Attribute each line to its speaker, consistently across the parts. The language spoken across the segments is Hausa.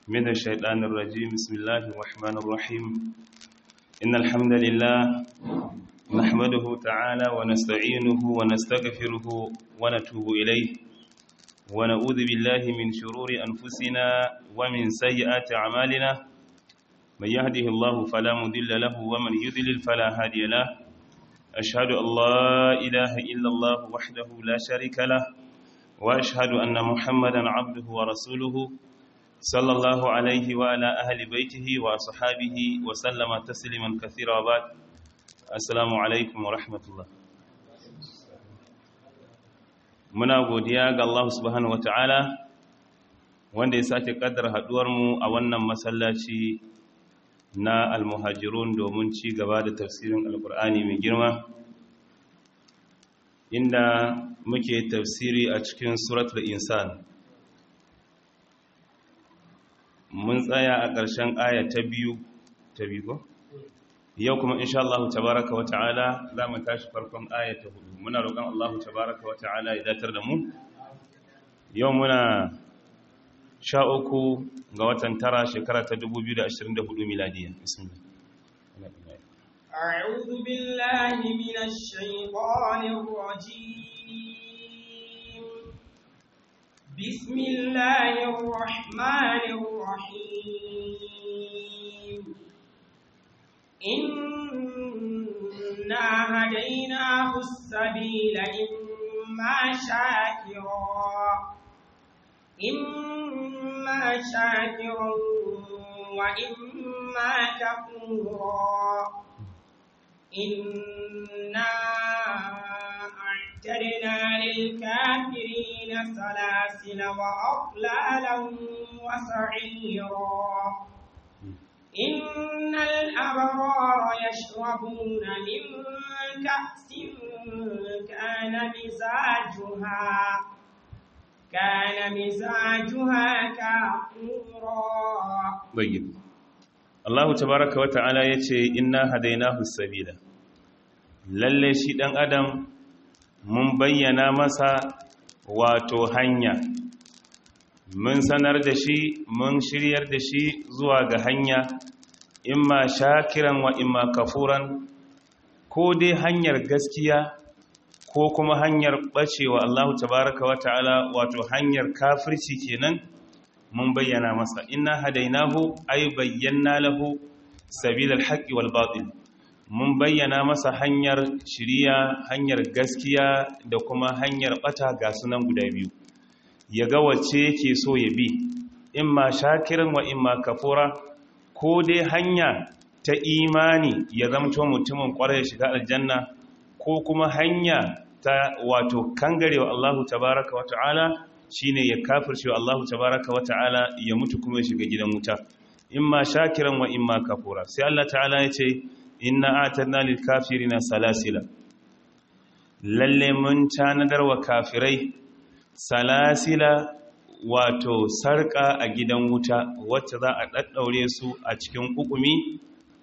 Speaker 1: من الشيطان الرجيم بسم الله الرحمن الرحيم إن الحمد لله نحمده تعالى ونستعينه ونستغفره ونتوب إليه ونعوذ بالله من شرور أنفسنا ومن سيئات أعمالنا من يهده الله فلا مضل له ومن يضلل فلا هادي له أشهد أن لا إله إلا الله وحده لا شريك له وأشهد أن محمدا عبده ورسوله صلى الله عليه وعلى أهل بيته وأصحابه وسلم تسليما كثيرا وبعد السلام عليكم ورحمة الله muna godiya ga Allah subhanahu ta'ala wanda ya sake kaddar haduwarmu a wannan masallaci na almuhajirun domin ci gaba da tafsirin alkur'ani mai girma inda muke tafsiri a cikin suratul insan mun tsaya a ƙarshen aya ta biyu ta biyu yau kuma insha Allah tabaraka wata'ala za mu tashi farkon aya ta hudu muna roƙon Allah tabaraka wata'ala ya datar da mu yau muna sha uku ga watan tara shekara ta 2024 miladiya bismillah
Speaker 2: أعوذ بالله من الشيطان الرجيم بسم الله الرحمن الرحيم إنا هديناه السبيل إما شاكرا إما شاكرا وإما كفورا إنا أعتدنا للكافرين سلاسل وأغلالا وسعيرا إن الأبرار يشربون من كأس كان مزاجها كان مزاجها كافورا
Speaker 1: طيب Allah tabaraka wa ta'ala yace inna hadainahu sabila lalle shi dan adam mun bayyana masa wato hanya mun sanar da shi mun shiryar da shi zuwa ga hanya imma shakiran wa imma kafuran ko dai hanyar gaskiya ko kuma hanyar bacewa Allah tabaraka wa ta'ala wato hanyar kafirci kenan mun bayyana masa inna hadainahu ay bayyana lahu sabilal haqqi wal batil mun bayyana masa hanyar shiriya hanyar gaskiya da kuma hanyar bata ga sunan guda biyu ya ga wacce yake so ya bi imma shakiran wa imma kafura ko dai hanya ta imani ya zamto mutumin kwarai ya shiga aljanna ko kuma hanya ta wato kangarewa Allahu tabaraka wa ta'ala shine ya kafirce wa Allahu tabaraka wa ta'ala ya mutu kuma ya shiga gidan wuta imma shakiran wa imma kafura sai Allah ta'ala ya ce inna atadna lil kafirina salasila lalle mun tanadar wa kafirai salasila wato sarka a gidan wuta wacce za a daddaure su a cikin kukumi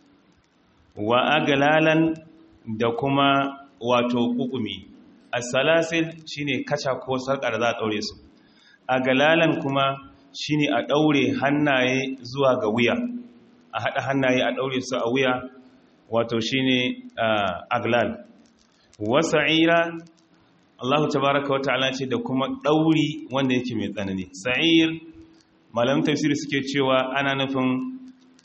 Speaker 1: wa aglalan da kuma wato kukumi as-salasil shine kaca ko sarka da za a daure su aglalan kuma shine a daure hannaye zuwa ga wuya a hada hannaye a daure su a wuya wato shine aglal wasa'ira Allah tabaraka wata'ala ce da kuma dauri wanda yake mai tsanani sa'ir malamin tafsiri suke cewa ana nufin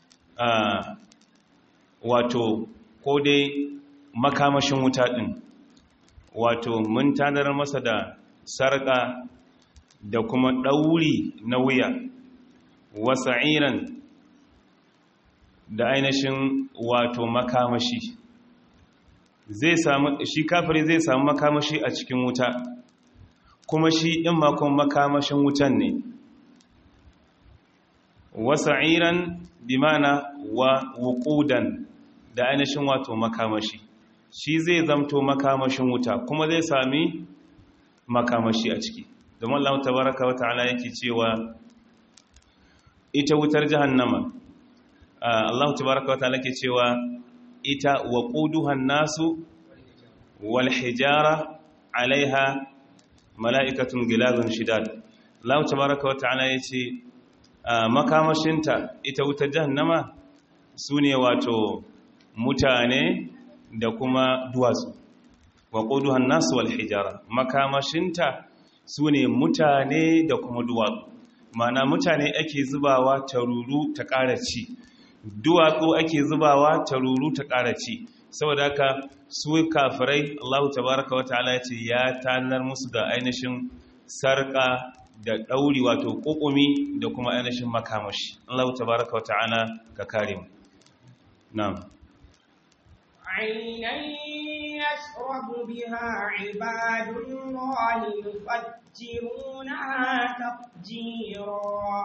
Speaker 1: wato ko dai makamashin wuta din wato mun tanar masa da sarka da kuma ɗauri na wuya wasa'iran da ainihin wato makamashi zai samu shi kafiri zai samu makamashi a cikin wuta kuma shi ɗin makon makamashin wutan ne wasa'iran bimana wa wuƙudan da ainihin wato makamashi shi zai zamto makamashin wuta kuma zai sami makamashi a ciki domin Allah tabaraka wa ta'ala yake cewa ita wutar jahannama Allah tabaraka wa ta'ala yake cewa ita waquduhan nasu wal hijara alaiha mala'ikatun gilazun shidad Allah tabaraka wa ta'ala yace makamashinta ita wutar jahannama su ne wato mutane da kuma duwatsu wa ƙuduhan nasu wal hijara makamashinta su ne mutane da kuma duwatsu mana mutane ake zubawa ta ruru ta ƙara ci duwatsu ake zubawa ta ruru ta ƙara ci saboda haka su kafirai Allah tabaraka wa ta'ala ya ce ya tanar musu da ainihin sarƙa da ɗauri wato ƙuƙumi da kuma ainihin makamashi Allah tabaraka wa ta'ala ka kare mu na'am
Speaker 2: عينا يشرب بها عباد الله يفجرونها تفجيرا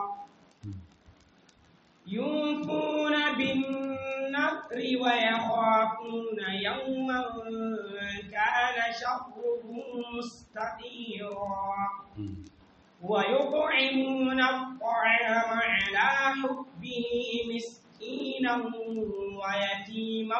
Speaker 2: يوفون بالنذر ويخافون يوما كان شره مستطيرا ويطعمون الطعام على حبه مسكينا ويتيما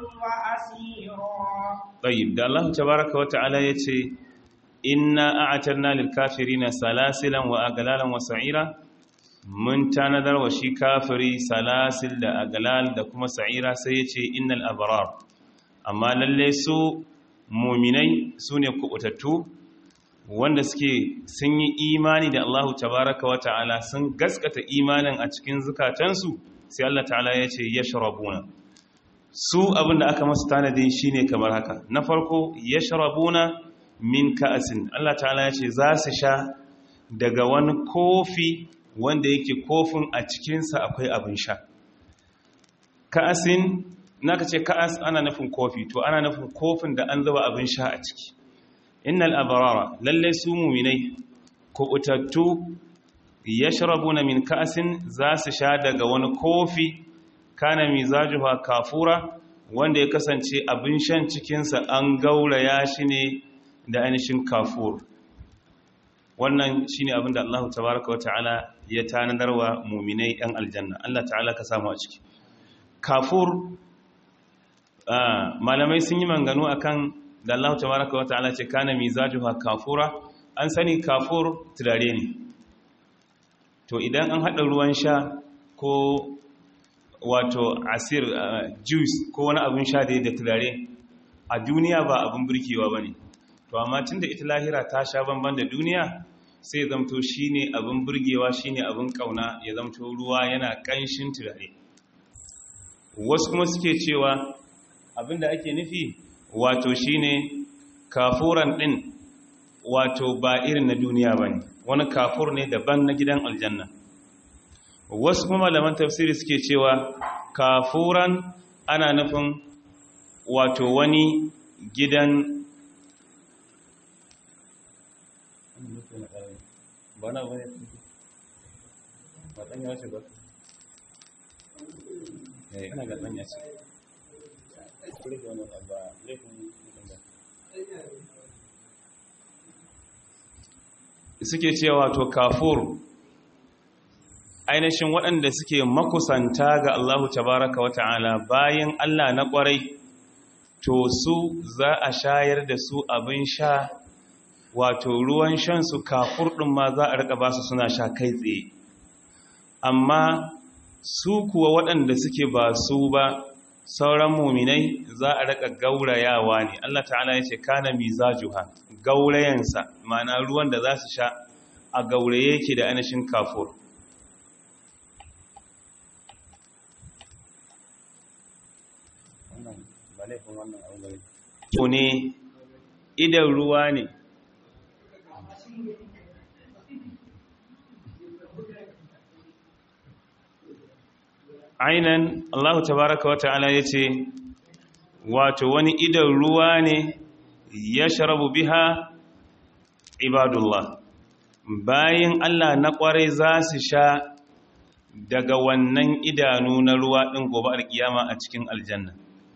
Speaker 2: وأسيرا
Speaker 1: طيب ده الله تبارك وتعالى يتي إنا أعترنا للكافرين سلاسلا وأغلالا وسعيرا mun tanadar wa shi kafiri salasil da agalal da kuma sa'ira sai ya ce innal abrar amma lalle su muminai su ne kubutattu wanda suke sun yi imani da Allahu tabaraka wa ta'ala sun gaskata imanin a cikin zukatansu sai Allah ta'ala ya ce yashrabuna su abinda aka masu tanadi shine kamar haka na farko yashrabuna min ka'asin Allah ta'ala ya ce za su sha daga wani kofi wanda yake kofin a cikinsa akwai abin sha ka'asin naka ce ka'as ana nufin kofi to ana nufin kofin da an zuba abin sha a ciki innal abrara lalle su muminai kubutattu yashrabuna min ka'asin za su sha daga wani kofi kana mizajuha kafura wanda ya kasance abin shan cikinsa an gauraya shi ne da ainihin kafur wannan shine abin da Allah tabaraka wa ta'ala ya tanadarwa muminai yan aljanna Allah ta'ala ka samu a ciki kafur malamai sun yi manganu akan da Allah tabaraka wa ta'ala ce kana mizajuha kafura an sani kafur turare ne to idan an hada ruwan sha ko wato asir juice ko wani abin sha da da turare a duniya ba abin burkewa bane to amma tunda ita lahira ta sha banban da duniya sai zamto shine abin burgewa shine abin kauna ya zamto ruwa yana kanshin turare wasu kuma suke cewa abinda ake nufi wato shine kafuran din wato ba irin na duniya bane wani kafur ne daban na gidan aljanna wasu kuma malaman tafsiri suke cewa kafuran ana nufin wato wani gidan ba na bane ba ɗan ya ce ba eh ina ga ɗan ya ce suke cewa to kafur ainihin waɗanda suke makusanta ga Allahu tabaraka wa ta'ala bayan Allah na ƙwarai to su za a shayar da su abin sha wato ruwan shansu kafur ɗin ma za a rika ba su suna sha kai tsaye amma su kuwa waɗanda suke ba su ba sauran muminai za a rika gaurayawa ne Allah ta'ala ya ce kana mizajuha gaurayensa ma'ana ruwan da za su sha a gauraye yake da anashin kafur to ne idan ruwa ne ainan Allah tabaraka wata'ala ya ce wato wani idan ruwa ne ya sharabu biha ibadullah bayan Allah na kwarai za su sha daga wannan idanu na ruwa ɗin gobe alkiyama a cikin aljanna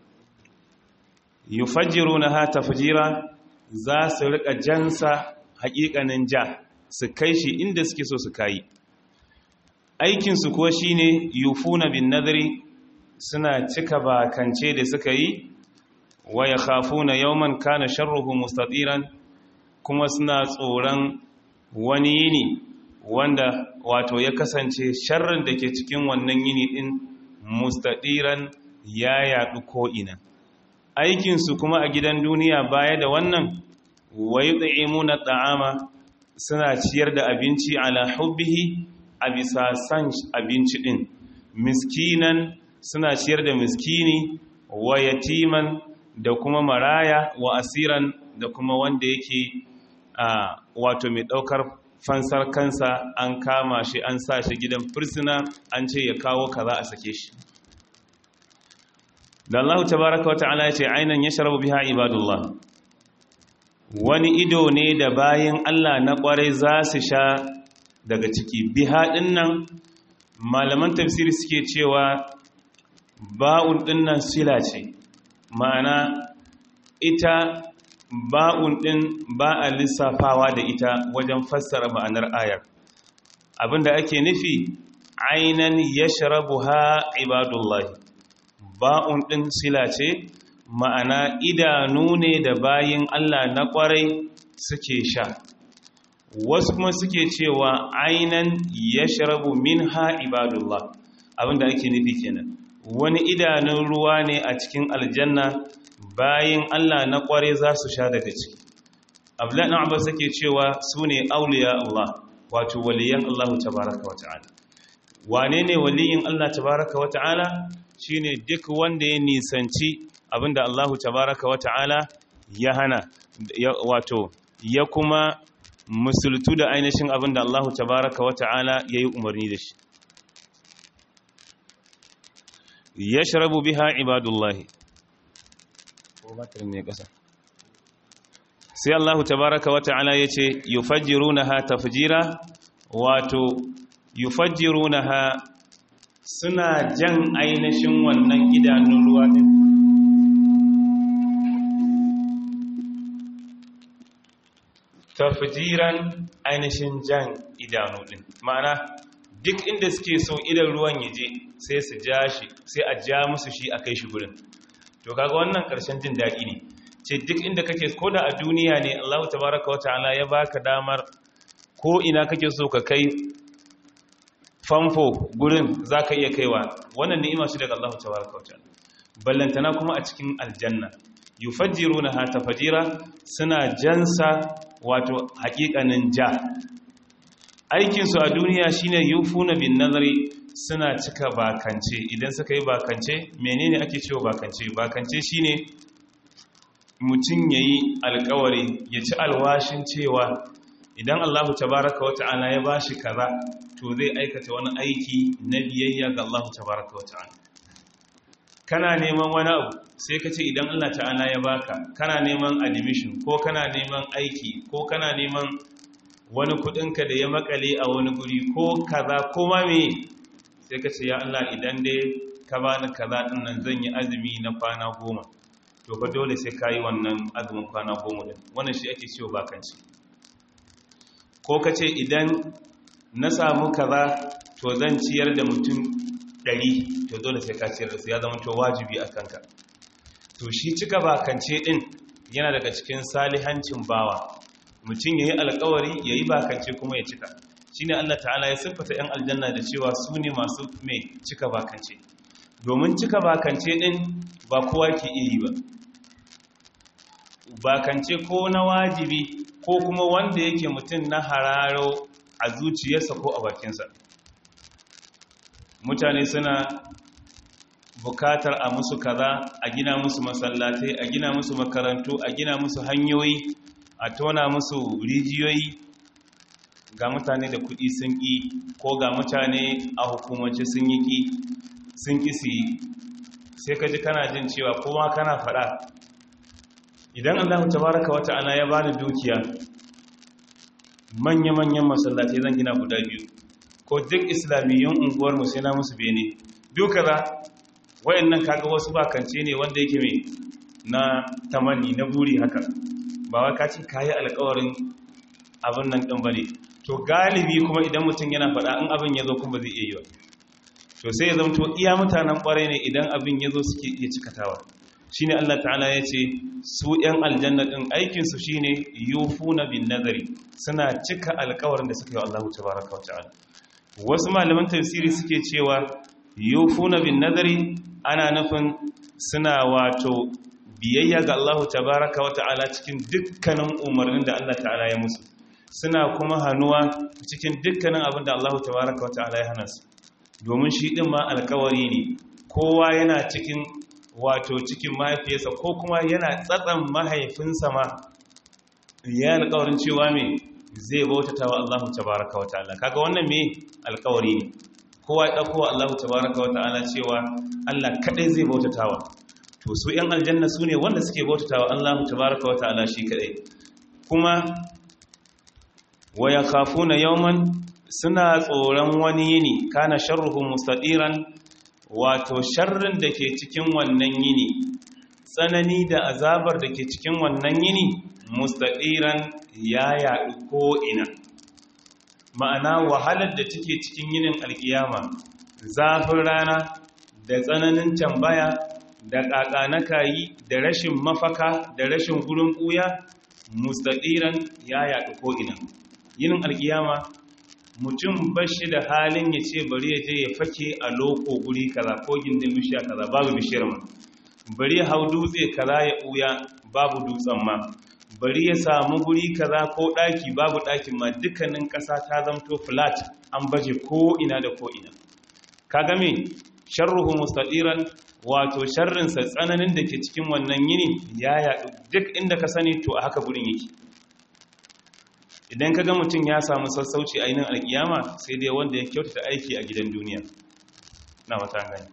Speaker 1: yufajiru na ha tafjira za su rika jansa haƙiƙanin ja su kai shi inda suke so su kayi aikinsu kuwa shi ne yufuna bin nadari suna cika bakance da suka yi wa ya khafuna yawman kana sharruhu mustatiran kuma suna tsoron wani yini wanda wato ya kasance sharrin da ke cikin wannan yini din mustadiran ya yaɗu ko'ina aikinsu kuma a gidan duniya baya da wannan wai na ta'ama suna ciyar da abinci ala hubbihi a bisa san abinci ɗin miskinan suna ciyar da miskini wa yatiman da kuma maraya wa asiran da kuma wanda yake a wato mai ɗaukar fansar kansa an kama shi an sa shi gidan fursuna an ce ya kawo kaza a sake shi da Allah tabaraka wa ta'ala ya ce ainan yashrabu biha ibadullah wani ido ne da bayan Allah na kwarai za su sha daga ciki biha dinnan malaman tafsiri suke cewa ba'un dinnan sila ce ma'ana ita ba'un din ba a lissafawa da ita wajen fassara ma'anar ayar abinda ake nufi ainan yashrabuha ibadullah ba'un din sila ce ma'ana idanu ne da bayin Allah na kwarai suke sha wasu kuma suke cewa ainan yashrabu minha ibadullah abinda ake nufi kenan wani idanun ruwa ne a cikin aljanna bayin Allah na kware za su sha daga ciki abdullahi abbas yake cewa su ne auliya Allah wato waliyan Allah tabaraka wa ta'ala wane ne waliyin Allah tabaraka wa ta'ala shine duk wanda ya nisanci abinda Allah tabaraka wa ta'ala ya hana wato ya kuma musultu da ainihin abinda Allah tabaraka wa ta'ala yayi umarni da shi yashrabu biha ibadullahi sai Allah tabaraka wa ta'ala yace yufajjirunaha tafjira wato yufajjirunaha suna jan ainihin wannan idanun ruwa din tafjiran ainihin jan idanu din ma'ana duk inda suke so idan ruwan yaje sai su ja shi sai a ja musu shi a kai shi gurin to kaga wannan karshen jin daɗi ne ce duk inda kake ko da a duniya ne Allah tabaraka wa ta'ala ya baka damar ko ina kake so ka kai famfo gurin zaka iya kaiwa wannan ni'ima shi daga Allah tabaraka wa ta'ala ballantana kuma a cikin aljanna yufajjirunaha tafjira suna jansa wato haƙiƙanin ja aikin su a duniya shine yufuna bin nazari suna cika bakance idan suka yi bakance menene ake cewa bakance bakance shine mutum yayi alkawari ya ci alwashin cewa idan Allahu tabaraka wa ta'ala ya bashi kaza to zai aikata wani aiki na biyayya ga Allahu tabaraka wa ta'ala kana neman wani abu sai ka ce idan Allah ta'ala ya baka kana neman admission ko kana neman aiki ko kana neman wani kudinka da ya makale a wani guri ko kaza ko ma me sai ka ce ya Allah idan dai ka bani kaza din nan zan yi azumi na kwana goma to fa dole sai ka yi wannan azumin kwana goma din wannan shi ake cewa bakanci ko ka ce idan na samu kaza to zan ciyar da mutum ɗari to dole sai ka ciyar da su ya zama to wajibi a kanka to shi cika bakance din yana daga cikin salihancin bawa mutum ya yi alkawari ya yi bakance kuma ya cika shi ne Allah ta'ala ya siffata 'yan aljanna da cewa su ne masu mai cika bakance domin cika bakance ɗin ba kowa ke iya yi ba bakance ko na wajibi ko kuma wanda yake mutum na hararo a zuciyarsa ko a bakinsa mutane suna bukatar a musu kaza a gina musu masallatai a gina musu makarantu a gina musu hanyoyi a tona musu rijiyoyi ga mutane da kudi sun ƙi ko ga mutane a hukumance sun yi ƙi sun ƙi su yi sai ka ji kana jin cewa kowa kana faɗa idan allahu tabaraka wata ana ya bani dukiya manya-manyan masallatai zan gina guda biyu ko duk islamiyyun unguwarmu sai na musu bene duka za wayannan kaga wasu bakance ne wanda yake mai na tamanni na buri haka ba wai ka ce kayi alƙawarin abin nan din bane to galibi kuma idan mutum yana faɗa in abin ya zo kuma zai iya yi ba to sai ya zamto iya mutanen ƙwarai ne idan abin ya zo suke iya cikatawa shine Allah ta'ala ya ce su ‘yan aljanna ɗin aikinsu shine yufuna bin nazari suna cika alkawarin da suka yi Allah tabaraka wa ta'ala wasu malaman tafsiri suke cewa yufuna bin nazari ana nufin suna wato biyayya ga Allah tabaraka wa ta'ala cikin dukkanin umarnin da Allah ta'ala ya musu suna kuma hannuwa cikin dukkanin abin da Allah tabaraka wa ta'ala ya hana su domin shi ɗin ma alkawari ne kowa yana cikin wato cikin mahaifiyarsa ko kuma yana tsatsan mahaifinsa ma ya alkawarin cewa me zai bautata wa Allah tabaraka wa ta'ala kaga wannan me alkawari ne kowa ya dauko Allah tabaraka wa ta'ala cewa Allah kadai zai bautatawa to su yan aljanna su ne wanda suke bautatawa Allah tabaraka wa ta'ala shi kadai kuma wa yakhafuna yawman suna tsoron wani yini kana sharruhu mustadiran wato sharrin da ke cikin wannan yini tsanani da azabar da ke cikin wannan yini mustadiran ya yaɗu ko'ina ma'ana wahalar da take cikin yinin alkiyama zafin rana da tsananin tambaya da ƙaƙanakayi da rashin mafaka da rashin gurin ɓuya mustadiran ya yaɗu ko'ina yinin alkiyama mutum ba shi da halin ya ce bari ya je ya fake a loko guri kaza ko gindin bishiya kaza babu bishiyar ma bari ya hau dutse kaza ya ɓuya babu dutsen ma bari ya samu guri kaza ko ɗaki babu ɗakin ma dukkanin ƙasa ta zamto flat an baje ko ina da ko ina ka game sharruhu mustadiran wato sharrinsa tsananin da ke cikin wannan yini ya yaɗu duk inda ka sani to a haka gurin yake idan ka ga mutum ya samu sassauci a yinin alkiyama sai dai wanda ya kyautata aiki a gidan duniya na wata gani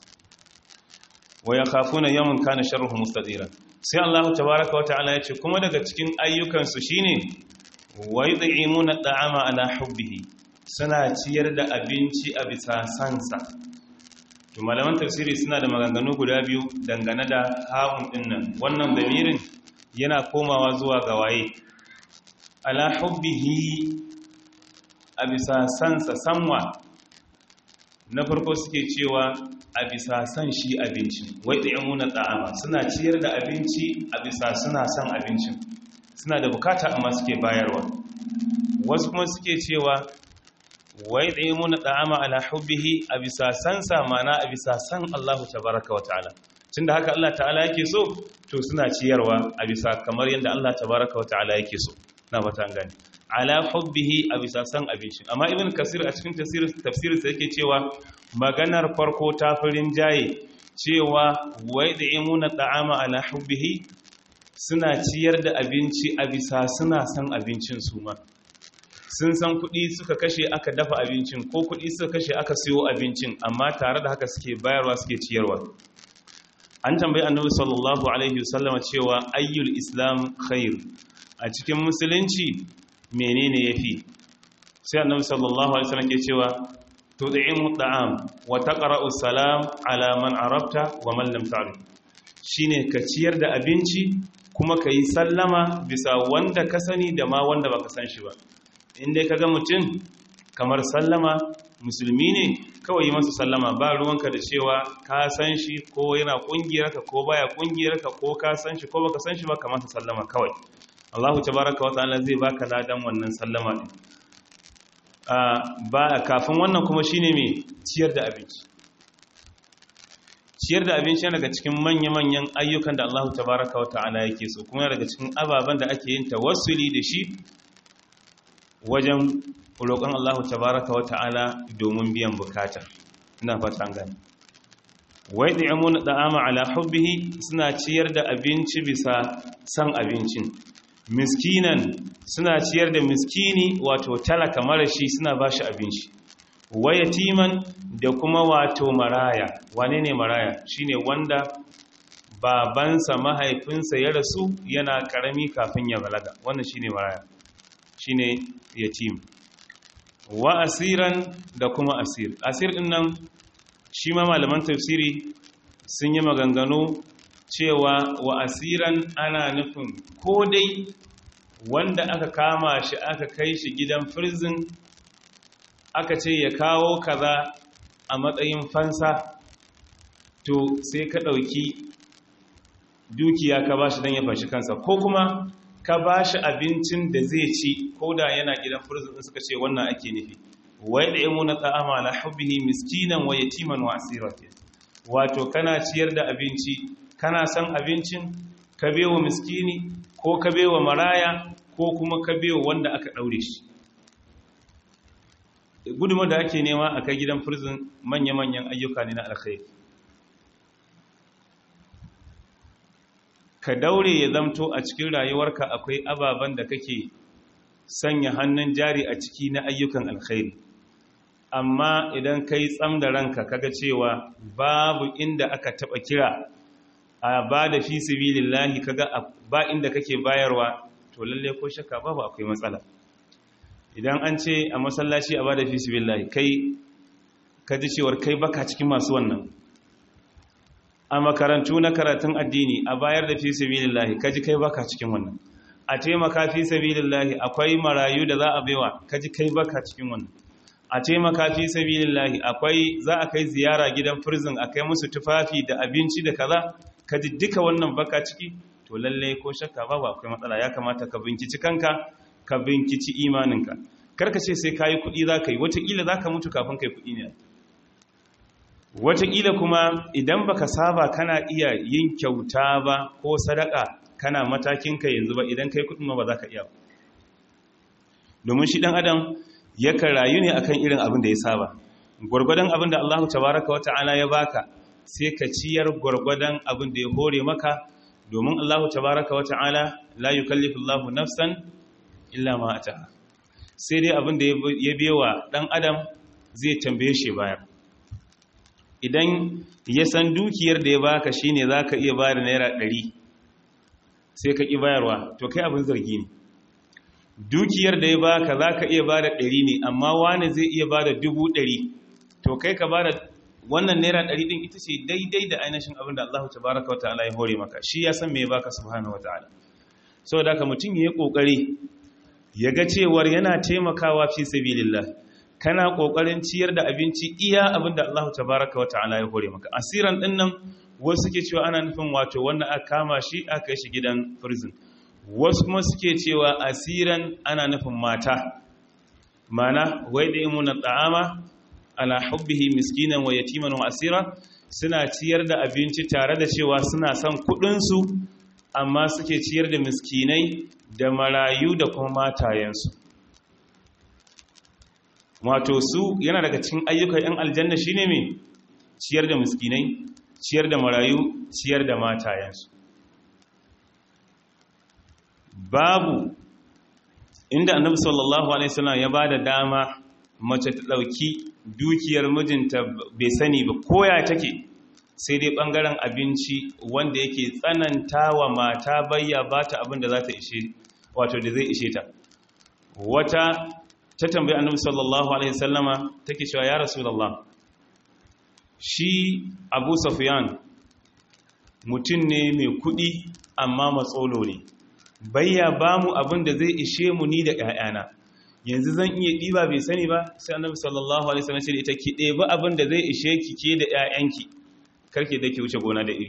Speaker 1: wa ya kafuna yawan kana sharruhu mustadira sai Allah tabaraka wa ta'ala ya ce kuma daga cikin ayyukansu shine wa yud'imuna at'ama ala hubbihi suna ciyar da abinci a bisa sansa to malaman tafsiri suna da maganganu guda biyu dangane da ha'un dinnan wannan damirin yana komawa zuwa ga waye ala hubbihi a bisa sansa sanwa na farko suke cewa a bisa san shi abincin wai ɗayamuna ɗa'ama suna ciyar da abinci a bisa suna son abincin suna da bukata amma suke bayarwa wasu kuma suke cewa wai ɗayamuna ɗa'ama ala hubbihi a bisa sansa mana a bisa san Allahu tabaraka wa ta'ala tun da haka Allah ta'ala yake so to suna ciyarwa a bisa kamar yadda Allah tabaraka wa ta'ala yake so na bata gani ala hubbihi a bisa san abincin amma ibn kasir a cikin tafsirin sa yake cewa maganar farko ta farin jaye cewa wai da imuna ta'ama ala hubbihi suna ciyar da abinci a bisa suna san abincin su ma sun san kuɗi suka kashe aka dafa abincin ko kuɗi suka kashe aka siyo abincin amma tare da haka suke bayarwa suke ciyarwa an tambayi annabi sallallahu alaihi wasallama cewa ayyul islam khair a cikin musulunci menene yafi sai annabi sallallahu alaihi wasallam ke cewa tud'imu at'am wa taqra'u salam ala man arabta wa man lam ta'rif shine ka ciyar da abinci kuma kai sallama bisa wanda ka sani da ma wanda baka san shi ba inda kaga mutum kamar sallama musulmi ne kawai yi masa sallama ba ruwanka da cewa ka san shi ko yana kungiyarka ko baya kungiyarka ko ka san shi ko baka san shi ba kamar sallama kawai Allahu tabaraka wata'ala zai baka ladan wannan sallama din ba kafin wannan kuma shine mai ciyar da abinci ciyar da abinci yana daga cikin manya-manyan ayyukan da Allahu tabaraka wata'ala yake so kuma daga cikin ababen da ake yin tawassuli da shi wajen roƙon Allahu tabaraka wata'ala domin biyan bukata ina fata gani wai da yamuna da'ama ala hubbihi suna ciyar da abinci bisa san abincin miskinan suna ciyar da miskini wato talaka marashi suna ba shi abinci wayatiman da kuma wato maraya wane ne maraya shine wanda babansa mahaifinsa ya rasu yana karami kafin ya balaga wannan shine maraya shine yatim wa asiran da kuma asir asir din nan shi ma malaman tafsiri sun yi maganganu cewa wa asiran ana nufin ko dai wanda aka kama shi aka kai shi gidan firzin aka ce ya kawo kaza a matsayin fansa to sai ka ɗauki dukiya ka bashi dan ya fashi kansa ko kuma ka bashi abincin da zai ci ko da yana gidan prison suka ce wannan ake nufi wai da yamu na ta'ama la hubbihi miskinan wa yatiman wa asira wato kana ciyar da abinci kana san abincin ka bewa miskini ko ka bewa maraya ko kuma ka bewa wanda aka daure shi gudunmu da ake nema a kai gidan prison manya-manyan ayyuka ne na alkhairi ka daure ya zamto a cikin rayuwarka akwai ababen da kake sanya hannun jari a ciki na ayyukan alkhairi amma idan kai tsam da ranka kaga cewa babu inda aka taba kira a ba da fi sabilillahi kaga ba inda kake bayarwa to lalle ko shakka babu akwai matsala idan an ce a masallaci a ba da fi sabilillahi kai ka ji cewar kai baka cikin masu wannan a makarantu na karatun addini a bayar da fi sabilillahi kaji kai baka cikin wannan a taimaka fi sabilillahi akwai marayu da za a baiwa kaji kai baka cikin wannan a taimaka fi sabilillahi akwai za a kai ziyara gidan prison a kai musu tufafi da abinci da kaza kaji duka wannan baka ciki to lalle ko shakka babu akwai matsala ya kamata ka binkici kanka ka binkici imaninka karka ce sai kayi kuɗi za ka yi wataƙila za ka mutu kafin kai kuɗi ne wataƙila kuma idan baka saba kana iya yin kyauta ba ko sadaka kana matakinka yanzu ba idan kai kuɗin ma ba za ka iya domin shi ɗan adam yakan rayu ne akan irin abin da ya saba gwargwadon abin da Allah tabaraka wa ta'ala ya baka sai ka ciyar gwargwadon abin da ya hore maka domin Allah tabaraka wa ta'ala la yukallifu Allahu nafsan illa ma ataha sai dai abin da ya bewa ɗan adam zai tambaye shi bayar idan ya san dukiyar da ya baka shine zaka iya bayar naira ɗari sai ka ƙi bayarwa to kai abin zargi ne dukiyar da ya baka zaka iya bada ɗari ne amma wani zai iya bada dubu ɗari to kai ka bada wannan naira ɗari ɗin ita ce daidai da ainihin abin da Allah tabaraka wa ta'ala ya hore maka shi ya san me ya baka subhanahu wa ta'ala saboda haka mutum ya yi ƙoƙari ya ga cewar yana taimakawa fi sabilillah kana kokarin ciyar da abinci iya abinda Allah tabaraka wa ta'ala ya hore maka asiran din nan wasu suke cewa ana nufin wato wanda aka kama shi aka kai shi gidan prison wasu kuma suke cewa asiran ana nufin mata mana wai da imuna ta'ama ala hubbihi miskinan wa yatiman wa asira suna ciyar da abinci tare da cewa suna son kudin su amma suke ciyar da miskinai da marayu da kuma matayensu wato su yana daga cikin ayyukan 'yan aljanna shine mai ciyar da miskinai ciyar da marayu ciyar da matayensu babu inda annabi sallallahu alaihi wasallam ya bada dama mace ta dauki dukiyar mijinta bai sani ba koya take sai dai bangaren abinci wanda yake tsananta wa mata bayya bata abin da za ta ishe wato da zai ishe ta wata ta tambayi annabi sallallahu alaihi wasallama take cewa ya rasulullah shi abu sufyan mutum ne mai kudi amma matsolo ne bayya ba mu abin da zai ishe mu ni da ƴaƴana yanzu zan iya ɗiba bai sani ba sai annabi sallallahu alaihi wasallam ce da ita ki ɗebi abin da zai ishe ki ke da ƴaƴanki karke da ki wuce gona da iri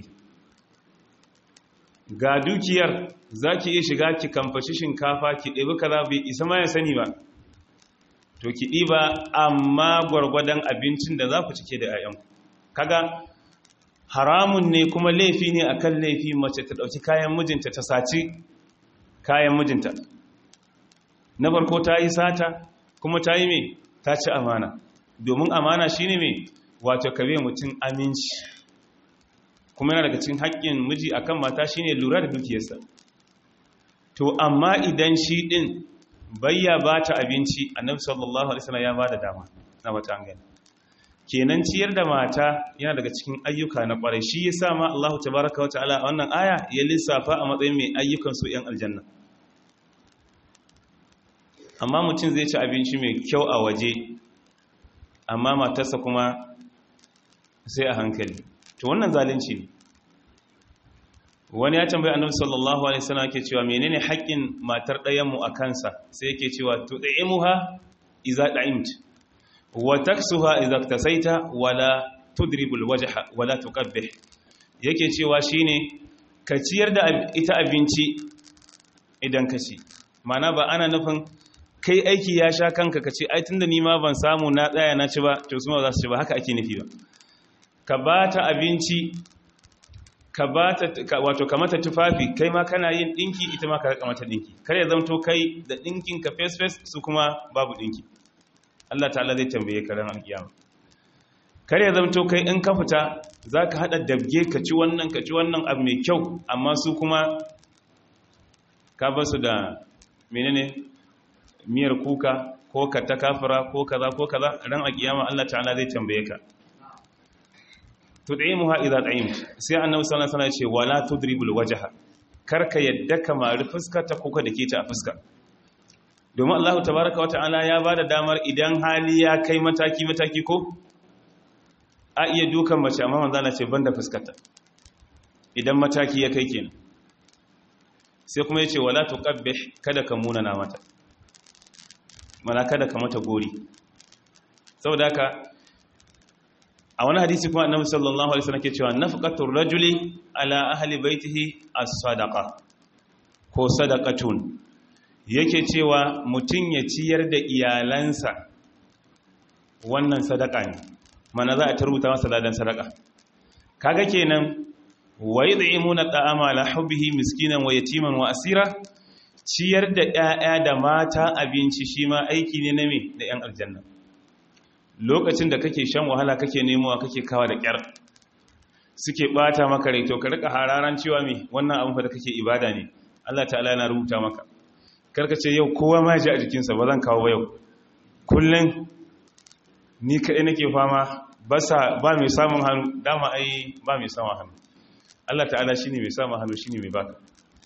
Speaker 1: ga dukiyar za ki iya shiga ki kamfashi shinkafa ki ɗebi kaza bai isa ma ya sani ba to ki ɗiba amma gwargwadon abincin da za ku cike da 'ya'yanku kaga haramun ne kuma laifi ne akan laifi mace ta ɗauki kayan mijinta ta saci kayan mijinta na farko ta yi sata kuma ta yi mai ta ci amana domin amana shi ne mai wato kabe mutum aminci kuma yana daga cikin haƙƙin miji akan mata shine lura da dukiyarsa to amma idan shi ɗin bayya ba ta abinci annabi sallallahu alaihi wasallam ya ba da dama na wata gani kenan ciyar da mata yana daga cikin ayyuka na kwarai shi yasa ma Allahu tabaaraka wa ta'ala a wannan aya ya lissafa a matsayin mai ayyukan su yan aljanna amma mutum zai ci abinci mai kyau a waje amma matarsa kuma sai a hankali to wannan zalunci ne wani ya tambayi annabi sallallahu alaihi wasallam yake cewa menene haƙƙin matar ɗayan mu a kansa sai yake cewa tud'imuha idza da'imt wa taksuha idza iktasaita wala tudribul wajha wala tuqabbih yake cewa shine ka ciyar da ita abinci idan ka ci mana ba ana nufin kai aiki ya sha kanka ka ce ai tunda ni ma ban samu na tsaya na ci ba to su ma za su ci ba haka ake nufi ba ka ba ta abinci ka ba ta wato ka mata tufafi kai ma kana yin dinki ita ma ka rika mata dinki kar ya zamto kai da dinkin ka face face su kuma babu dinki Allah ta'ala zai tambaye ka ran alkiyama kar ya zamto kai in ka fita zaka hada dabge ka ci wannan ka ci wannan abu mai kyau amma su kuma ka ba su da menene miyar kuka ko ka ta kafira ko kaza ko kaza ran alkiyama Allah ta'ala zai tambaye ka tud'imuha idza ta'imta sai annabi sallallahu alaihi wasallam ya ce wala tudribul wajha karka yadda ka mari fuska ta kuka dake ta a fuska domin Allah tabaaraka wa ta'ala ya bada damar idan hali ya kai mataki mataki ko a iya dukan mace amma manzo Allah ce banda fuskarta idan mataki ya kai kenan sai kuma yace wala tuqabbih kada ka munana mata mana kada ka mata gori saboda haka a wani hadisi kuma annabi sallallahu alaihi wasallam ke cewa nafqatur rajuli ala ahli baitihi as-sadaqa ko sadaqatun yake cewa mutun ya ciyar da iyalansa wannan sadaka ne mana za a tarbuta masa ladan sadaka kaga kenan wa yud'imuna ta'ama ala hubbihi miskinan wa yatiman wa asira ciyar da ƴaƴa da mata abinci shi ma aiki ne na me da ƴan aljanna lokacin da kake shan wahala kake nemowa kake kawa da kyar suke bata maka rai to ka rika hararan cewa me wannan abin fa da kake ibada ne Allah ta'ala yana rubuta maka karka ce yau kowa ma ji a jikinsa ba zan kawo ba yau kullun ni kai nake fama ba sa ba mai samun hannu dama ai ba mai samun hannu Allah ta'ala shine mai samun hannu shine mai baka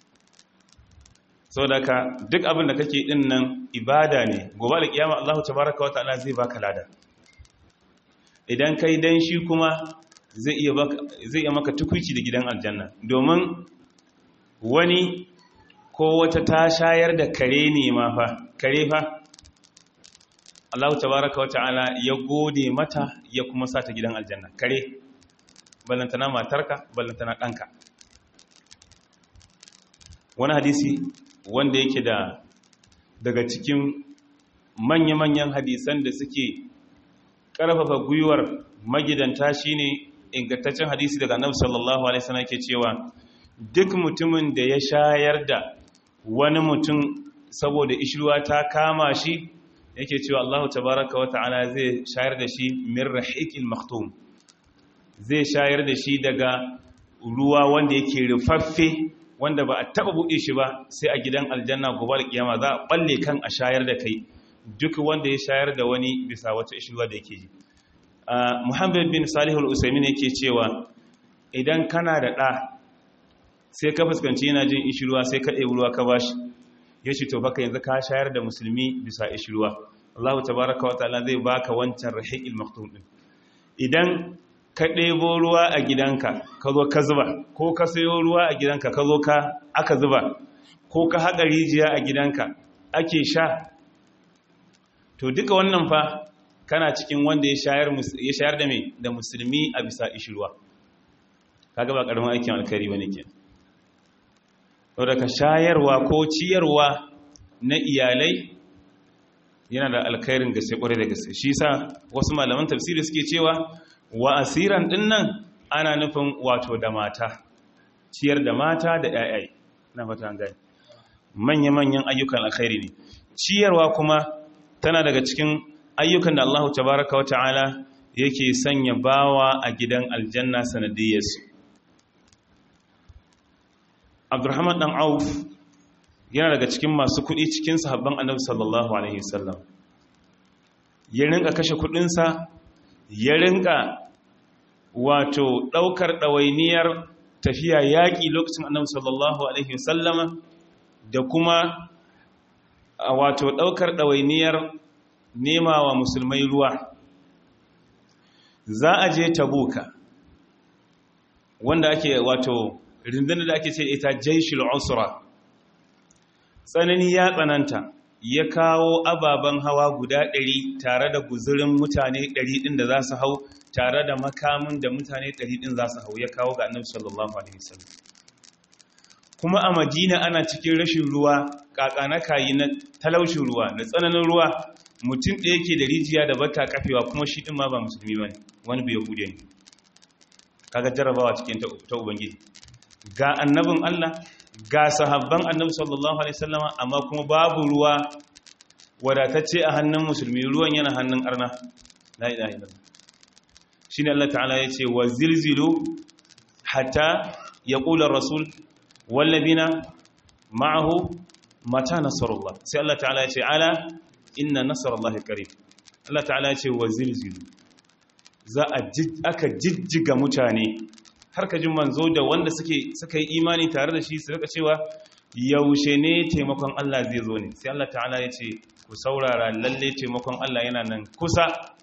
Speaker 1: saboda ka duk abin da kake din nan ibada ne gobe da kiyama Allah tabaaraka wa ta'ala zai baka lada idan kai dan shi kuma zai iya zai iya maka tukuici da gidan aljanna domin wani ko wata ta shayar da kare ne ma fa kare fa Allah tabaraka wata'ala ya gode mata ya kuma sa ta gidan aljanna kare ballantana matarka ballantana ɗanka wani hadisi wanda yake da daga cikin manya-manyan hadisan da suke ƙarfafa gwiwar magidanta shine ingantaccen hadisi daga annabi sallallahu alaihi wasallam yake cewa duk mutumin da ya shayar da wani mutum saboda ishruwa ta kama shi yake cewa Allah tabaraka wa ta'ala zai shayar da shi min rahiqil maktum zai shayar da shi daga ruwa wanda yake rufaffe wanda ba a taba buɗe shi ba sai a gidan aljanna gobe da kiyama za a balle kan a shayar da kai duk wanda ya shayar da wani bisa wata ishruwa da yake ji Muhammad bin Salihul Usaimin yake cewa idan kana da ɗa sai ka fuskanci yana jin ishirwa sai ka ɗebi ruwa ka bashi ya ce to baka yanzu ka shayar da musulmi bisa ishirwa Allah tabaraka wa ta'ala zai baka wancan rahiqil maktum din idan ka ɗebo ruwa a gidanka ka zo ka zuba ko ka sayo ruwa a gidanka ka zo ka aka zuba ko ka haƙa rijiya a gidanka ake sha to duka wannan fa kana cikin wanda ya shayar da mai da musulmi a bisa ishirwa kaga ba ƙaramin aikin alkhairi bane kenan daga shayarwa ko ciyarwa na iyalai yana da alkhairin gaske kwarai da gaske shi sa wasu malaman tafsiri suke cewa wa asiran dinnan ana nufin wato da mata ciyar da mata da ƴaƴai na fata gani manya-manyan ayyukan alkhairi ne ciyarwa kuma tana daga cikin ayyukan da Allah tabaraka wa ta'ala yake sanya bawa a gidan aljanna sanadiyyarsu abdurrahman dan auf yana daga cikin masu kudi cikin sahabban annabi sallallahu alaihi wasallam ya rinka kashe kudinsa ya rinka wato daukar dawainiyar tafiya yaki lokacin annabi sallallahu alaihi wasallama da kuma wato daukar dawainiyar nema wa musulmai ruwa za a je tabuka wanda ake wato rundunar da ake ce ita jaishul usra tsanani ya tsananta ya kawo ababen hawa guda ɗari tare da guzurin mutane ɗari ɗin da za su hau tare da makamin da mutane ɗari ɗin za su hau ya kawo ga annabi sallallahu alaihi wasallam kuma a madina ana cikin rashin ruwa kakana kayi na talaushin ruwa da tsananin ruwa mutum ɗaya yake da rijiya da bata kafewa kuma shi ɗin ma ba musulmi ba ne wani bai yahudiya ne kaga jarabawa cikin ta ubangiji ga annabin Allah ga sahabban annabi sallallahu alaihi wasallama amma kuma babu ruwa wadatacce a hannun musulmi ruwan yana hannun arna la ilaha illallah shine Allah ta'ala yace wa zilzilu hatta yaqula ar-rasul wallabina ma'ahu mata nasarullah sai Allah ta'ala yace ala inna nasarallahi qarib Allah ta'ala yace wa zilzilu za a aka jijjiga mutane har ka ji manzo da wanda suke suka yi imani tare da shi su rika cewa yaushe ne taimakon Allah zai zo ne sai Allah ta'ala ya ce ku saurara lalle taimakon Allah yana nan kusa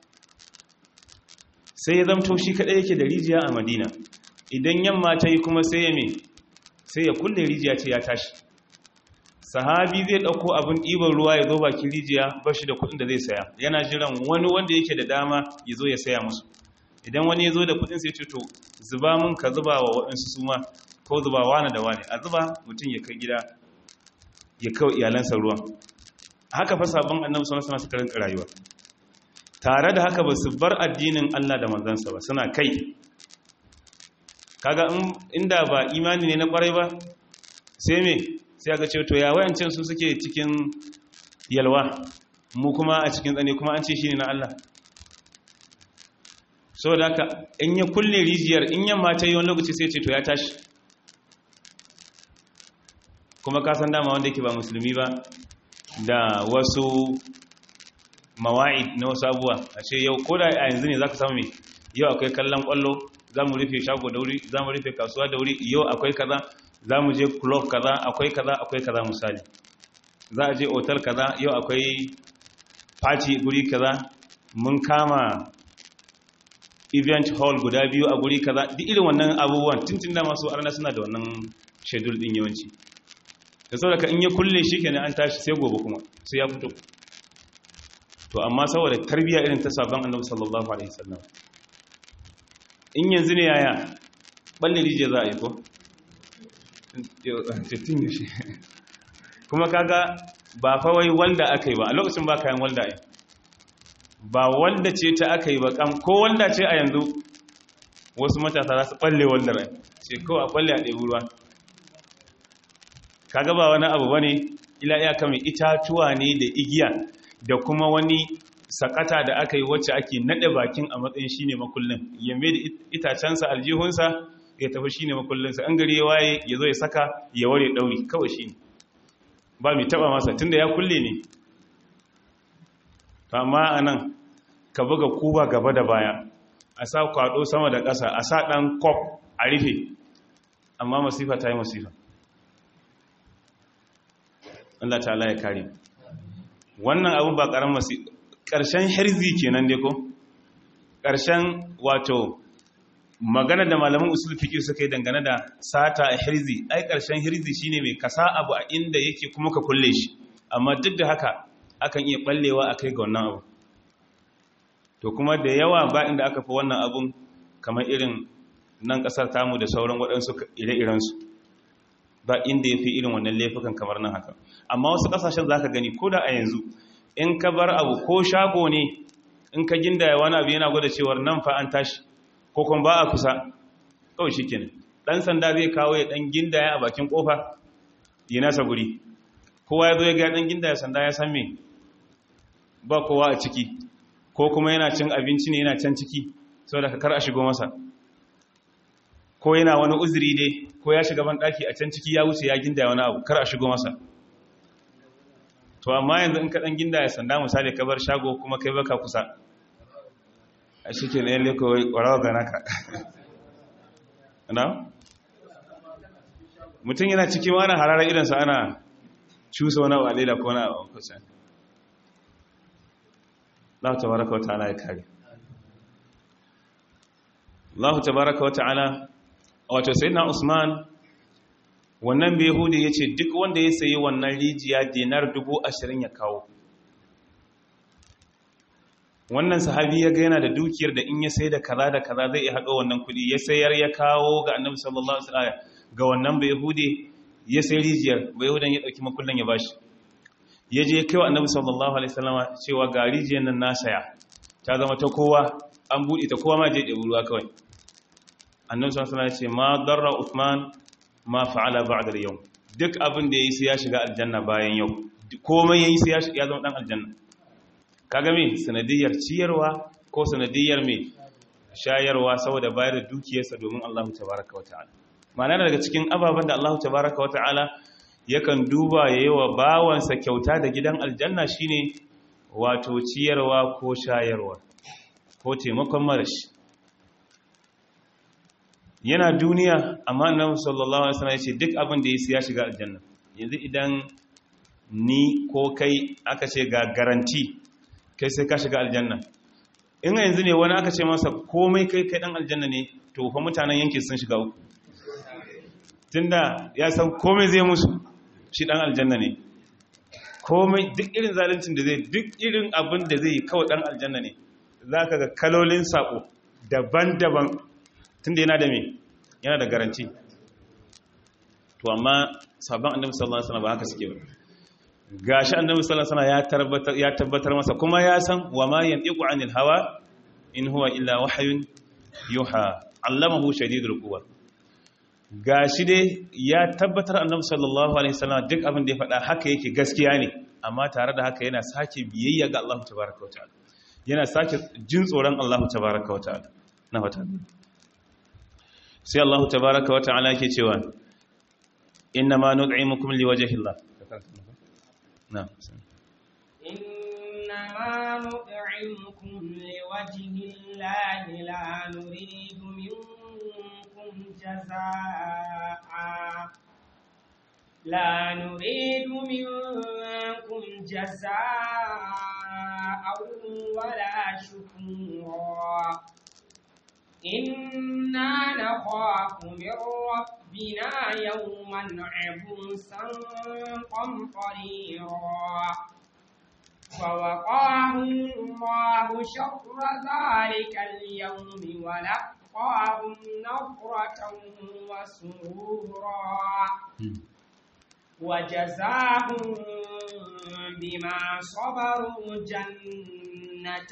Speaker 1: sai ya zamto shi kadai yake da rijiya a Madina idan yamma ta yi kuma sai ya me sai ya kulle rijiya ce ya tashi sahabi zai dauko abin ɗiban ruwa ya zo bakin rijiya ba shi da kuɗin da zai saya yana jiran wani wanda yake da dama ya zo ya saya musu idan wani ya zo da kuɗin sai ce to zuba mun ka zuba wa waɗansu su ma ko zuba wani da wani a zuba mutum ya kai gida ya kawo iyalansa ruwan haka fa sabon annabi sallallahu alaihi wasallam suka rayuwa tare da haka ba su bar addinin Allah da manzansa ba suna kai kaga inda ba imani ne na kwarai ba sai me sai aka ce to ya wayancin su suke cikin yalwa mu kuma a cikin tsane kuma an ce shine na Allah saboda haka in ya kulle rijiyar in yamma ta yi wani lokaci sai ce to ya tashi kuma kasan dama wanda yake ba musulmi ba da wasu mawa'id na wasu abuwa a ce yau ko da a yanzu ne za ka samu mai yau akwai kallon kwallo za mu rufe shago da wuri za mu rufe kasuwa da wuri yau akwai kaza za mu je club kaza akwai kaza akwai kaza misali za a je otal kaza yau akwai party guri kaza mun kama event hall guda biyu a guri kaza duk irin wannan abubuwan tuntun da masu arna suna da wannan schedule din yawanci da saboda ka in ya kulle shi kenan an tashi sai gobe kuma sai ya fito to amma saboda tarbiyya irin ta sabon annabi sallallahu alaihi wasallam in yanzu ne yaya balle rije za a yi ko tun yaushe kuma kaga ba fa wai walda aka yi ba a lokacin ba kayan walda ai ba walda ce ta aka yi ba kam ko walda ce a yanzu wasu matasa za su balle waldar ai ce kawai a balle a ɗebi ruwa kaga ba wani abu bane ila iyaka mai itatuwa ne da igiya da kuma wani sakata da aka yi wacce ake nade bakin a matsayin shine makullin ya mai da itacensa aljihunsa ya tafi shine makullinsa an gari ya waye ya zo ya saka ya ware dauri kawai shine ba mai taba masa tunda ya kulle ne amma anan ka buga kuba gaba da baya a sa kwado sama da ƙasa a sa ɗan kwaf a rufe amma masifa ta yi masifa Allah ta'ala ya kare wannan abin ba ƙaran masifa ƙarshen herzi kenan dai ko ƙarshen wato magana da malaman usul fiqh suka yi dangane da sata a herzi ai ƙarshen herzi shine mai kasa abu a inda yake kuma ka kulle shi amma duk da haka akan iya ballewa akai ga wannan abu to kuma da yawa ba inda aka fi wannan abun kamar irin nan ƙasar tamu da sauran waɗansu ire-irensu ba inda ya fi irin wannan laifukan kamar nan haka amma wasu ƙasashen za ka gani ko da a yanzu in ka bar abu ko shago ne in ka gindaya wani abu yana gwada cewar nan fa an tashi ko kuma ba a kusa kawai shi kenan ɗan sanda zai kawo ya ɗan gindaya a bakin ƙofa yi nasa guri kowa ya zo ya ga ɗan gindaya sanda ya san me ba kowa a ciki ko kuma yana cin abinci ne yana can ciki saboda ka kar a shigo masa ko yana wani uzuri dai ko ya shiga ban daki a can ciki ya wuce ya ginda wani abu kar a shigo masa to amma yanzu in ka dan ginda ya sanda misali ka bar shago kuma kai baka kusa a shike ne yalle ko warawa ga naka na mutum yana cikin wani hararar idansa ana cusa wani abu a leda ko wani abu kusa Allah tabaraka wa ta'ala ya kare Allah tabaraka wa ta'ala wato sayyidina Usman wannan bai yahudi yace duk wanda ya sayi wannan rijiya dinar 20 ya kawo wannan sahabi ya ga yana da dukiyar da in ya sai da kaza da kaza zai haɗo wannan kuɗi ya sayar ya kawo ga annabi sallallahu alaihi wasallam ga wannan bai yahudi ya sai rijiyar bai yahudan ya ɗauki makullan ya bashi ya je kai wa annabi sallallahu alaihi wasallama cewa ga rijiyar nan na saya ta zama ta kowa an buɗe ta kowa ma je ɗebi ruwa kawai annabi sallallahu alaihi ce ma darra Uthman ma fa'ala ba'da al-yawm duk abin da yayi sai ya shiga aljanna bayan yau komai yayi sai ya zama dan aljanna kaga me sanadiyar ciyarwa ko sanadiyar me shayarwa saboda bayar da dukiyarsa domin Allah tabaaraka wata'ala ma'ana daga cikin ababen da Allah tabaaraka wata'ala yakan duba yayi wa bawansa kyauta da gidan aljanna shine wato ciyarwa ko shayarwa ko taimakon marashi yana duniya amma annabi sallallahu alaihi wasallam yace duk abin da yake ya shiga aljanna yanzu idan ni ko kai aka ce ga garanti kai sai ka shiga aljanna in yanzu ne wani aka ce masa komai kai kai dan aljanna ne to fa mutanen yankin sun shiga uku tunda ya san komai zai musu shi dan aljanna ne komai duk irin zaluncin da zai duk irin abin da zai kawai dan aljanna ne zaka ga kalolin sako daban-daban tunda yana da me yana da garanti to amma sabon annabi sallallahu alaihi wasallam ba haka suke ba gashi annabi sallallahu alaihi wasallam ya tabbatar ya tabbatar masa kuma ya san wa ma yantiqu anil hawa in huwa illa wahyun yuha allamahu shadidul quwa gashi dai ya tabbatar annabi sallallahu alaihi wasallam duk abin da ya faɗa haka yake gaskiya ne amma tare da haka yana sake biyayya ga Allah tabaaraka wa ta'ala yana sake jin tsoron Allah tabaaraka wa ta'ala na fata sai Allah tabaraka wa ta'ala yake cewa inna ma nud'imukum liwajhi Allah na'am
Speaker 2: inna ma nud'imukum liwajhi Allah la nuridu minkum jazaa'a la nuridu minkum jazaa'a wala shukura إنا نخاف من ربنا يوما عبوسا قمطريرا فوقاهم الله شر ذلك اليوم ولقاهم نظرة وسرورا وجزاهم بما صبروا جنة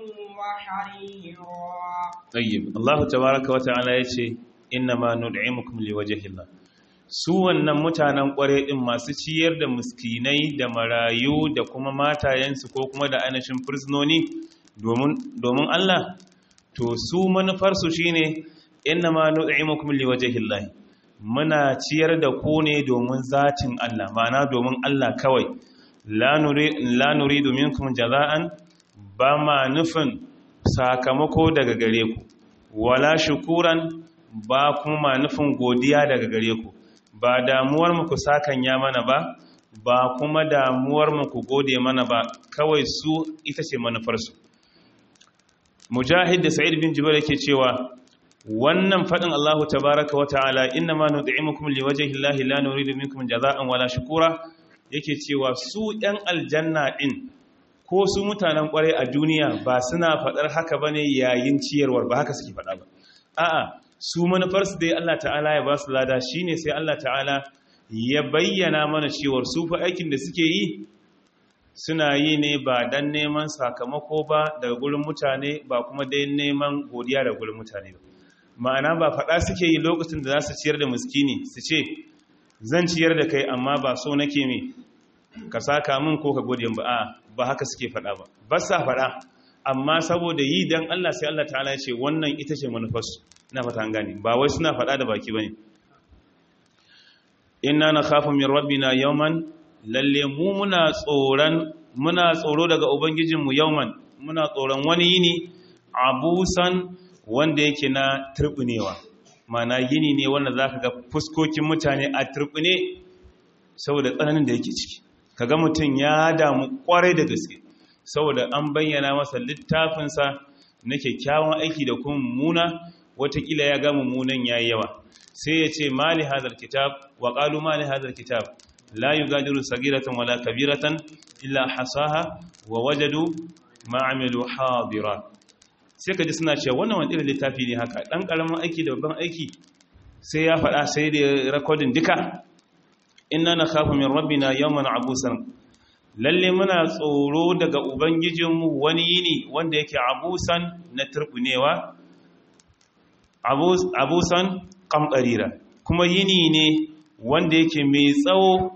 Speaker 2: وحريرا
Speaker 1: طيب الله تبارك وتعالى yace innama nud'imukum liwajhillah su wannan mutanen kware din masu ciyar da miskinai da marayu da kuma matayensu ko kuma da ainihin fursunoni domin domin Allah to su manufar su shine innama nud'imukum liwajhillah muna ciyar da ku ne domin zatin Allah ma'ana domin Allah kawai la nuridu minkum jaza'an ba ma nufin sakamako daga gare ku wala shukuran ba kuma nufin godiya daga gare ku ba damuwar mu ku sakanya mana ba ba kuma damuwar mu ku gode mana ba kawai su ita ce manufarsu mujahid da sa'id bin jubair yake cewa wannan fadin Allahu tabaaraka wa ta'ala inna ma nud'imukum liwajhi llahi la nuridu minkum jazaa'an wala shukura yake cewa su ɗan aljanna din ko su mutanen kwarai a duniya ba suna faɗar haka ba ne yayin ciyarwar ba haka suke faɗa ba a'a su manufarsu dai Allah ta'ala ya ba su lada shi ne sai Allah ta'ala ya bayyana mana cewar su fa aikin da suke yi suna yi ne ba don neman sakamako ba daga gurin mutane ba kuma dai neman godiya daga gurin mutane ba ma'ana ba faɗa suke yi lokacin da za su ciyar da muskini su ce zan ciyar da kai amma ba so nake me ka saka min ko ka gode ba a ba haka suke faɗa ba ba sa faɗa amma saboda yi dan Allah sai Allah ta'ala ya ce wannan ita ce manufarsu na fata an gane ba wai suna faɗa da baki bane inna nakhafu min rabbina yawman lalle mu muna tsoron muna tsoro daga ubangijinmu yawman muna tsoron wani yini abusan wanda yake na turbunewa mana yini ne wanda zaka ga fuskokin mutane a turbune saboda tsananin da yake ciki kaga mutum ya damu kwarai da gaske saboda an bayyana masa littafinsa na kyakkyawan aiki da kuma mummuna watakila ya ga mummunan yayi yawa sai ya ce mali hadal kitab wa qalu mali hadal kitab la yugadiru sagiratan wala kabiratan illa hasaha wa wajadu ma amilu hadira sai kaji suna cewa wannan wani irin littafi ne haka dan karamin aiki da babban aiki sai ya faɗa sai da recording duka inna nakhafu min rabbina yawman abusan lalle muna tsoro daga ubangijinmu wani yini wanda yake abusan na turbunewa abusan kambarira kuma yini ne wanda yake mai tsawo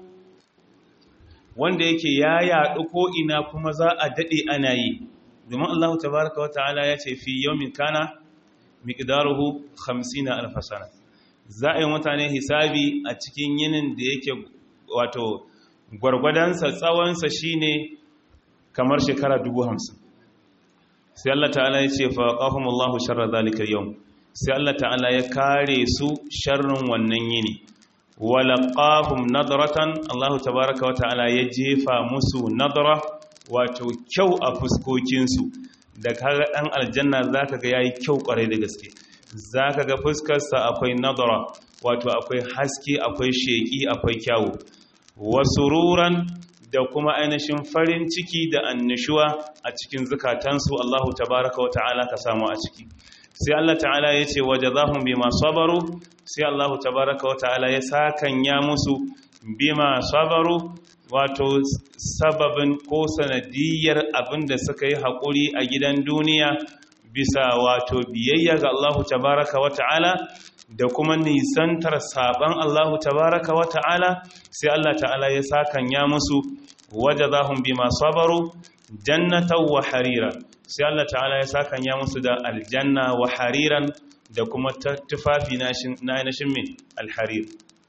Speaker 1: wanda yake ya yaɗu ko ina kuma za a daɗe ana yi domin Allah tabaraka wa ta'ala ya ce fi yawmin kana miqdaruhu 50 alf sana za a yi mutane hisabi a cikin yinin da yake wato gwargwadonsa tsawonsa shine kamar shekara dubu hamsin sai Allah ta'ala ya ce faƙahun Allah sharar zalikar yau sai Allah ta'ala ya kare su sharrin wannan yini walaƙahun nadaratan Allah tabaraka wa ta'ala ya jefa musu nadara wato kyau a fuskokinsu da kaga ɗan aljanna za ka ga ya yi kyau ƙwarai da gaske za ka ga fuskarsa akwai nadara wato akwai haske akwai sheƙi akwai kyawu wasu ruran da kuma ainihin farin ciki da annishuwa a cikin zukatansu Allahu tabaraka wa ta'ala ka samu a ciki sai Allah ta'ala ya ce waje zahun bima sabaru sai Allahu tabaraka wa ta'ala ya sakanya musu bima sabaru wato sababin ko sanadiyar abinda suka yi haƙuri a gidan duniya bisa wato biyayya ga Allahu tabaraka wa ta'ala da kuma nisantar saban Allahu tabaraka wa ta'ala sai Allah ta'ala ya sakanya musu wajazahum bima sabaru jannatan wa harira sai Allah ta'ala ya sakanya musu da aljanna wa hariran da kuma tufafi na ainihin mai alharir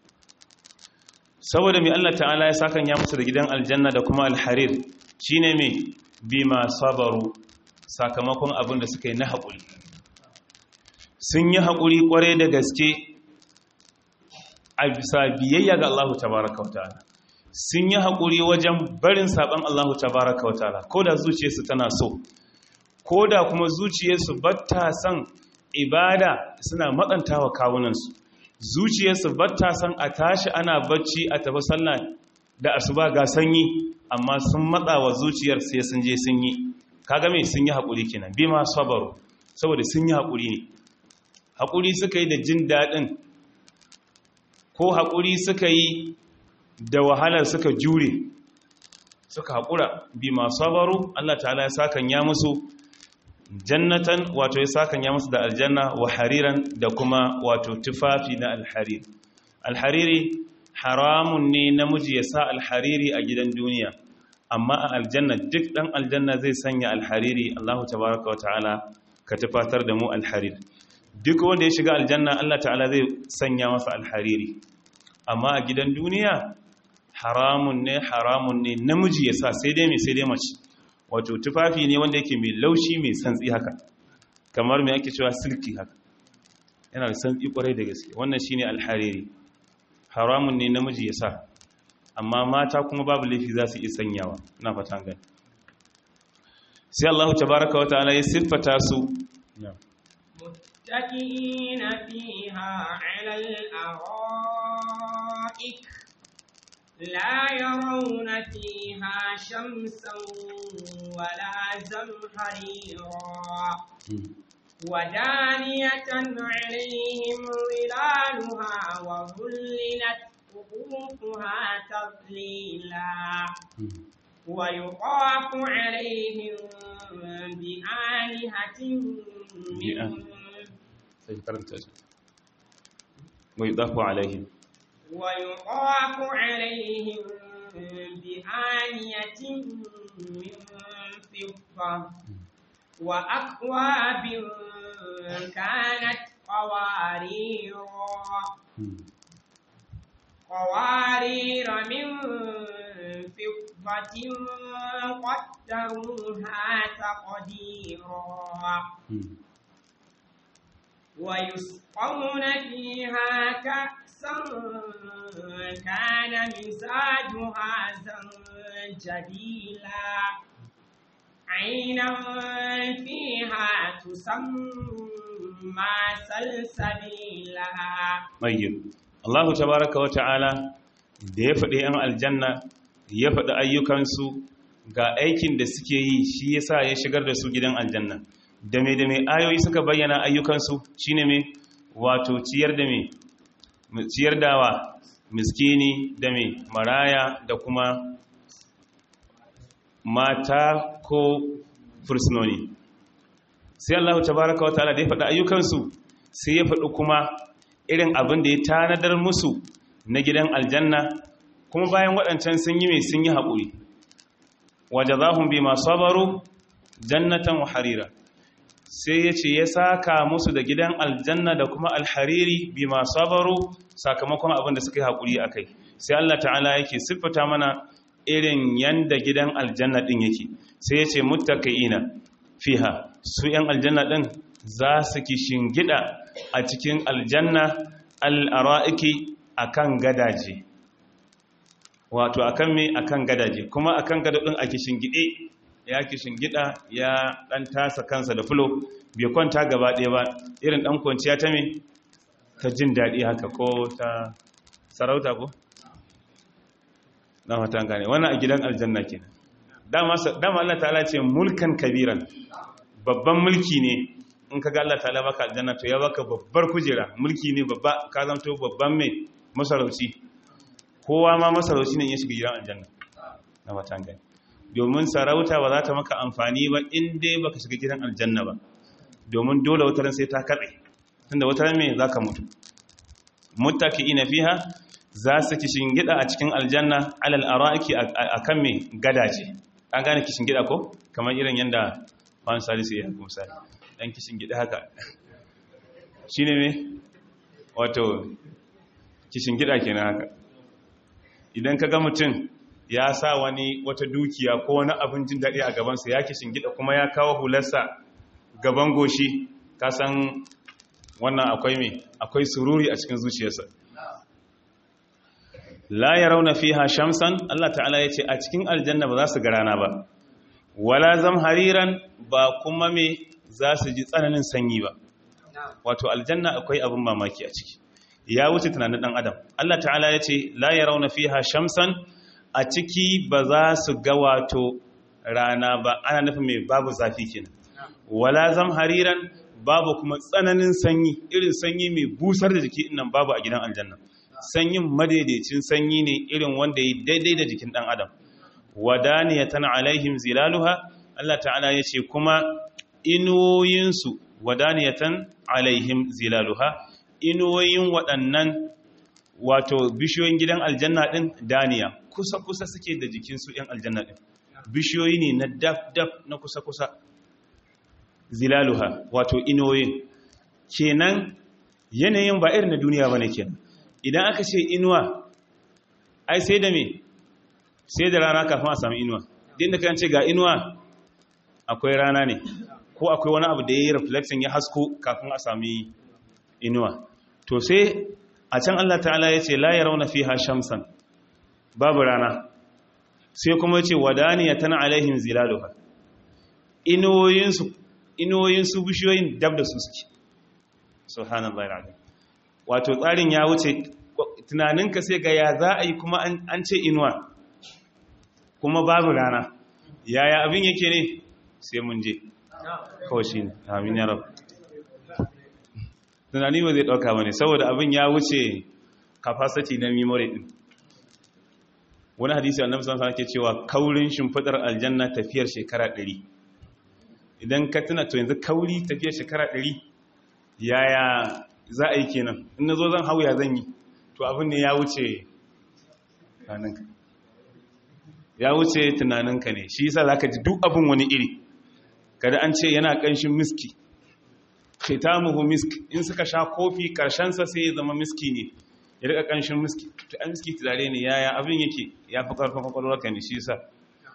Speaker 1: saboda mai Allah ta'ala ya sakanya musu da gidan aljanna da kuma alharir shine mai bima sabaru sakamakon abin da suka yi na haƙuri sun yi haƙuri ƙware da gaske a bisa biyayya ga Allah tabaraka wa ta'ala sun yi haƙuri wajen barin saɓon Allah tabaraka wa ta'ala ko da zuciyarsu tana so ko da kuma zuciyarsu batta son ibada suna matsanta wa kawunansu zuciyarsu batta son a tashi ana bacci a tafi sallah da asuba ga sanyi amma sun matsa wa zuciyar sai sun je sun yi kaga me sun yi haƙuri kenan bi ma sabaru saboda sun yi haƙuri ne haƙuri suka yi da jin daɗin ko haƙuri suka yi da wahalar suka jure suka haƙura bi ma sabaru Allah ta'ala ya sakan ya musu jannatan wato ya sakan ya musu da aljanna wa hariran da kuma wato tufafi na alharir alhariri haramun ne namiji ya sa alhariri a gidan duniya amma a aljanna duk dan aljanna zai sanya alhariri Allah tabaraka wa ta'ala ka tufatar da mu alharir duk wanda ya shiga aljanna Allah ta'ala zai sanya masa alhariri amma a gidan duniya haramun ne haramun ne namiji ya sa sai dai mai sai dai mace wato tufafi ne wanda yake mai laushi mai santsi haka kamar mai ake cewa silki haka yana da santsi kwarai da gaske wannan shine alhariri haramun ne namiji ya sa amma mata kuma babu laifi za su iya sanyawa na fatan gani sai Allah tabaraka wa ta'ala ya siffata su
Speaker 2: متكئين فيها على الأرائك لا يرون فيها شمسا ولا زمهريرا ودانية عليهم ظلالها وذللت قطوفها تذليلا ويطاف عليهم بآلهة من
Speaker 1: ويضاف عليهم
Speaker 2: ويطاف عليهم بآنية من فضة وأكواب كانت قواريرا قوارير من فضة قدروها تقديرا ويسقون فيها كأسا كان مزاجها زنجبيلا عينا فيها تسمى سلسبيلا
Speaker 1: طيب Allah tabaraka wa ta'ala da ya faɗi ‘yan aljanna ya faɗi ayyukansu ga aikin da suke yi shi yasa ya shigar da su gidan aljanna da mai da mai ayoyi suka bayyana ayyukansu shine mai wato ciyar da mai ciyar dawa miskini da mai maraya da kuma mata ko fursunoni sai Allah tabaraka wataala da ya faɗi ayyukansu sai ya faɗi kuma irin abin da ya tanadar musu na gidan aljanna kuma bayan waɗancan sun yi mai sun yi haƙuri wajazahum bima sabaru jannatan wa harira sai ya ce ya saka musu da gidan aljanna da kuma alhariri bima sabaru sakamakon abin da suka yi haƙuri a kai sai Allah ta'ala yake siffata mana irin yanda gidan aljanna ɗin yake sai ya ce muttaqina fiha su ‘yan aljanna ɗin za su ki shingida a cikin aljanna al'ara'iki a kan gadaje wato a kan me a kan gadaje kuma a kan gada ɗin a ki shingide ya ki shingida ya ɗan tasa kansa da fulo bai kwanta gaba ɗaya ba irin ɗan kwanciya ta me ta jin daɗi haka ko ta sarauta ko? na fatan gane wannan a gidan aljanna kenan dama Allah ta'ala ce mulkan kabiran babban mulki ne in ka ga Allah ta'ala baka aljanna to ya baka babbar kujera mulki ne babba ka zanto babban mai masarauci kowa ma masarauci ne ya shiga gidan aljanna na matan gani domin sarauta ba za ta maka amfani ba in dai baka shiga gidan aljanna ba domin dole wataran sai ta katse tunda wataran me zaka mutu muttaqiina fiha za su kishin gida a cikin aljanna alal ara'iki akan me gadaje an gane kishin gida ko kamar irin yanda wani salisu ya kuma sali ɗan kishin gida haka shi ne me wato kishin gida ke haka idan ka ga mutum ya sa wani wata dukiya ko wani abin jin daɗi a gabansa ya kishin gida kuma ya kawo hularsa gaban goshi ka san wannan akwai me akwai sururi a cikin zuciyarsa la ya rauna fiha shamsan Allah ta'ala ya ce a cikin aljanna ba za su ga rana ba wala zam hariran ba kuma me za su ji tsananin sanyi ba wato aljanna akwai abin mamaki a ciki ya wuce tunanin dan adam Allah ta'ala ya ce la yarawna fiha shamsan a ciki ba za su ga wato rana ba ana nufin me babu zafi kenan wala zam hariran babu kuma tsananin sanyi irin sanyi mai busar da jiki nan babu a gidan aljanna sanyin madaidaicin sanyi ne irin wanda ya daidai da jikin dan adam wadaniyatan alaihim zilaluha Allah ta'ala ya ce kuma inuwoyinsu wadaniyatan alaihim zilaluha inuwoyin waɗannan wato bishiyoyin gidan aljanna ɗin daniya kusa-kusa suke da jikinsu ‘yan aljanna ɗin bishiyoyi ne na daf-daf na kusa-kusa zilaluha wato inuwoyin kenan yanayin ba irin na duniya ba ne kenan idan aka ce inuwa ai sai da me sai da rana kafin a sami inuwa din da kan ce ga inuwa akwai rana ne ko akwai wani abu da ya yi reflection ya hasko kafin a sami inuwa to sai a can Allah ta'ala ya ce la yarawna fiha shamsan babu rana sai kuma ya ce wadaniya tana alaihim zilaluha inuwoyinsu inuwoyinsu bishiyoyin dab da su suke subhanallahi alazim wato tsarin ya wuce tunaninka sai ga ya za a yi kuma an ce inuwa kuma babu rana yaya abin yake ne sai mun je kawai shi ne amin ya rabu tunani ba zai ɗauka ba ne saboda abin ya wuce capacity na memory ɗin wani hadisi annabi sallallahu alaihi ke cewa kaurin shimfidar aljanna tafiyar shekara 100 idan ka tuna to yanzu kauri tafiyar shekara 100 yaya za a yi kenan in nazo zan hau ya zan yi to abin ne ya wuce tunaninka ya wuce tunaninka ne shi yasa zaka ji duk abin wani iri kada an ce yana kanshin miski khitamuhu misk in suka sha kofi karshen sa sai ya zama miski ne ya rika kanshin miski to an miski turare ne yaya abin yake ya fi karfin kwakwalwarka ne shi yasa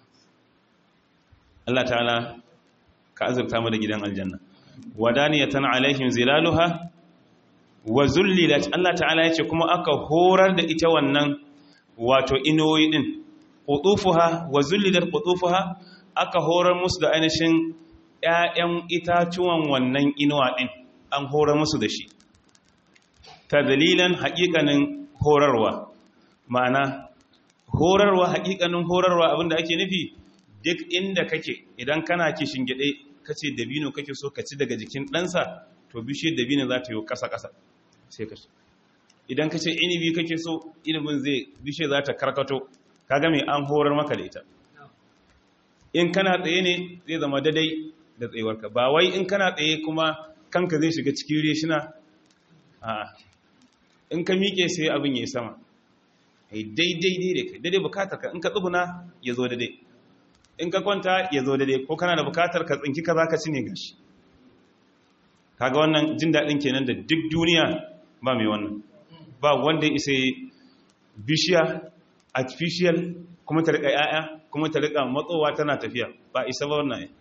Speaker 1: Allah ta'ala ka azurta mu da gidan aljanna wadaniyatan alaihim zilaluha wa zullilat Allah ta'ala yace kuma aka horar da ita wannan wato inoyi din qutufuha wa zullilat qutufuha aka horar musu da ainihin ƴaƴan itatuwan wannan inuwa din an horar musu da shi ta dalilan haƙiƙanin horarwa ma'ana horarwa haƙiƙanin horarwa abinda ake nufi duk inda kake idan kana kishin gide kace dabino kake so ka ci daga jikin ɗansa to bishiyar dabino za ta yi ƙasa-ƙasa sai ka idan ka ce inibi kake so inibin zai bishe za ta karkato kaga mai an horar maka da ita in kana tsaye ne zai zama daidai da tsayuwarka ba wai in kana tsaye kuma kanka zai shiga cikin reshina a in ka miƙe sai abin ya yi sama ai daidai daidai kai daidai bukatar ka in ka tsuguna ya zo daidai in ka kwanta ya zo daidai ko kana da bukatar ka tsinki ka za ka ci ne gashi kaga wannan jin daɗin kenan da duk duniya ba mai wannan ba wanda ya isa bishiya artificial kuma ta riƙa ‘ya'ya kuma ta riƙa matsowa tana tafiya ba isa ba wannan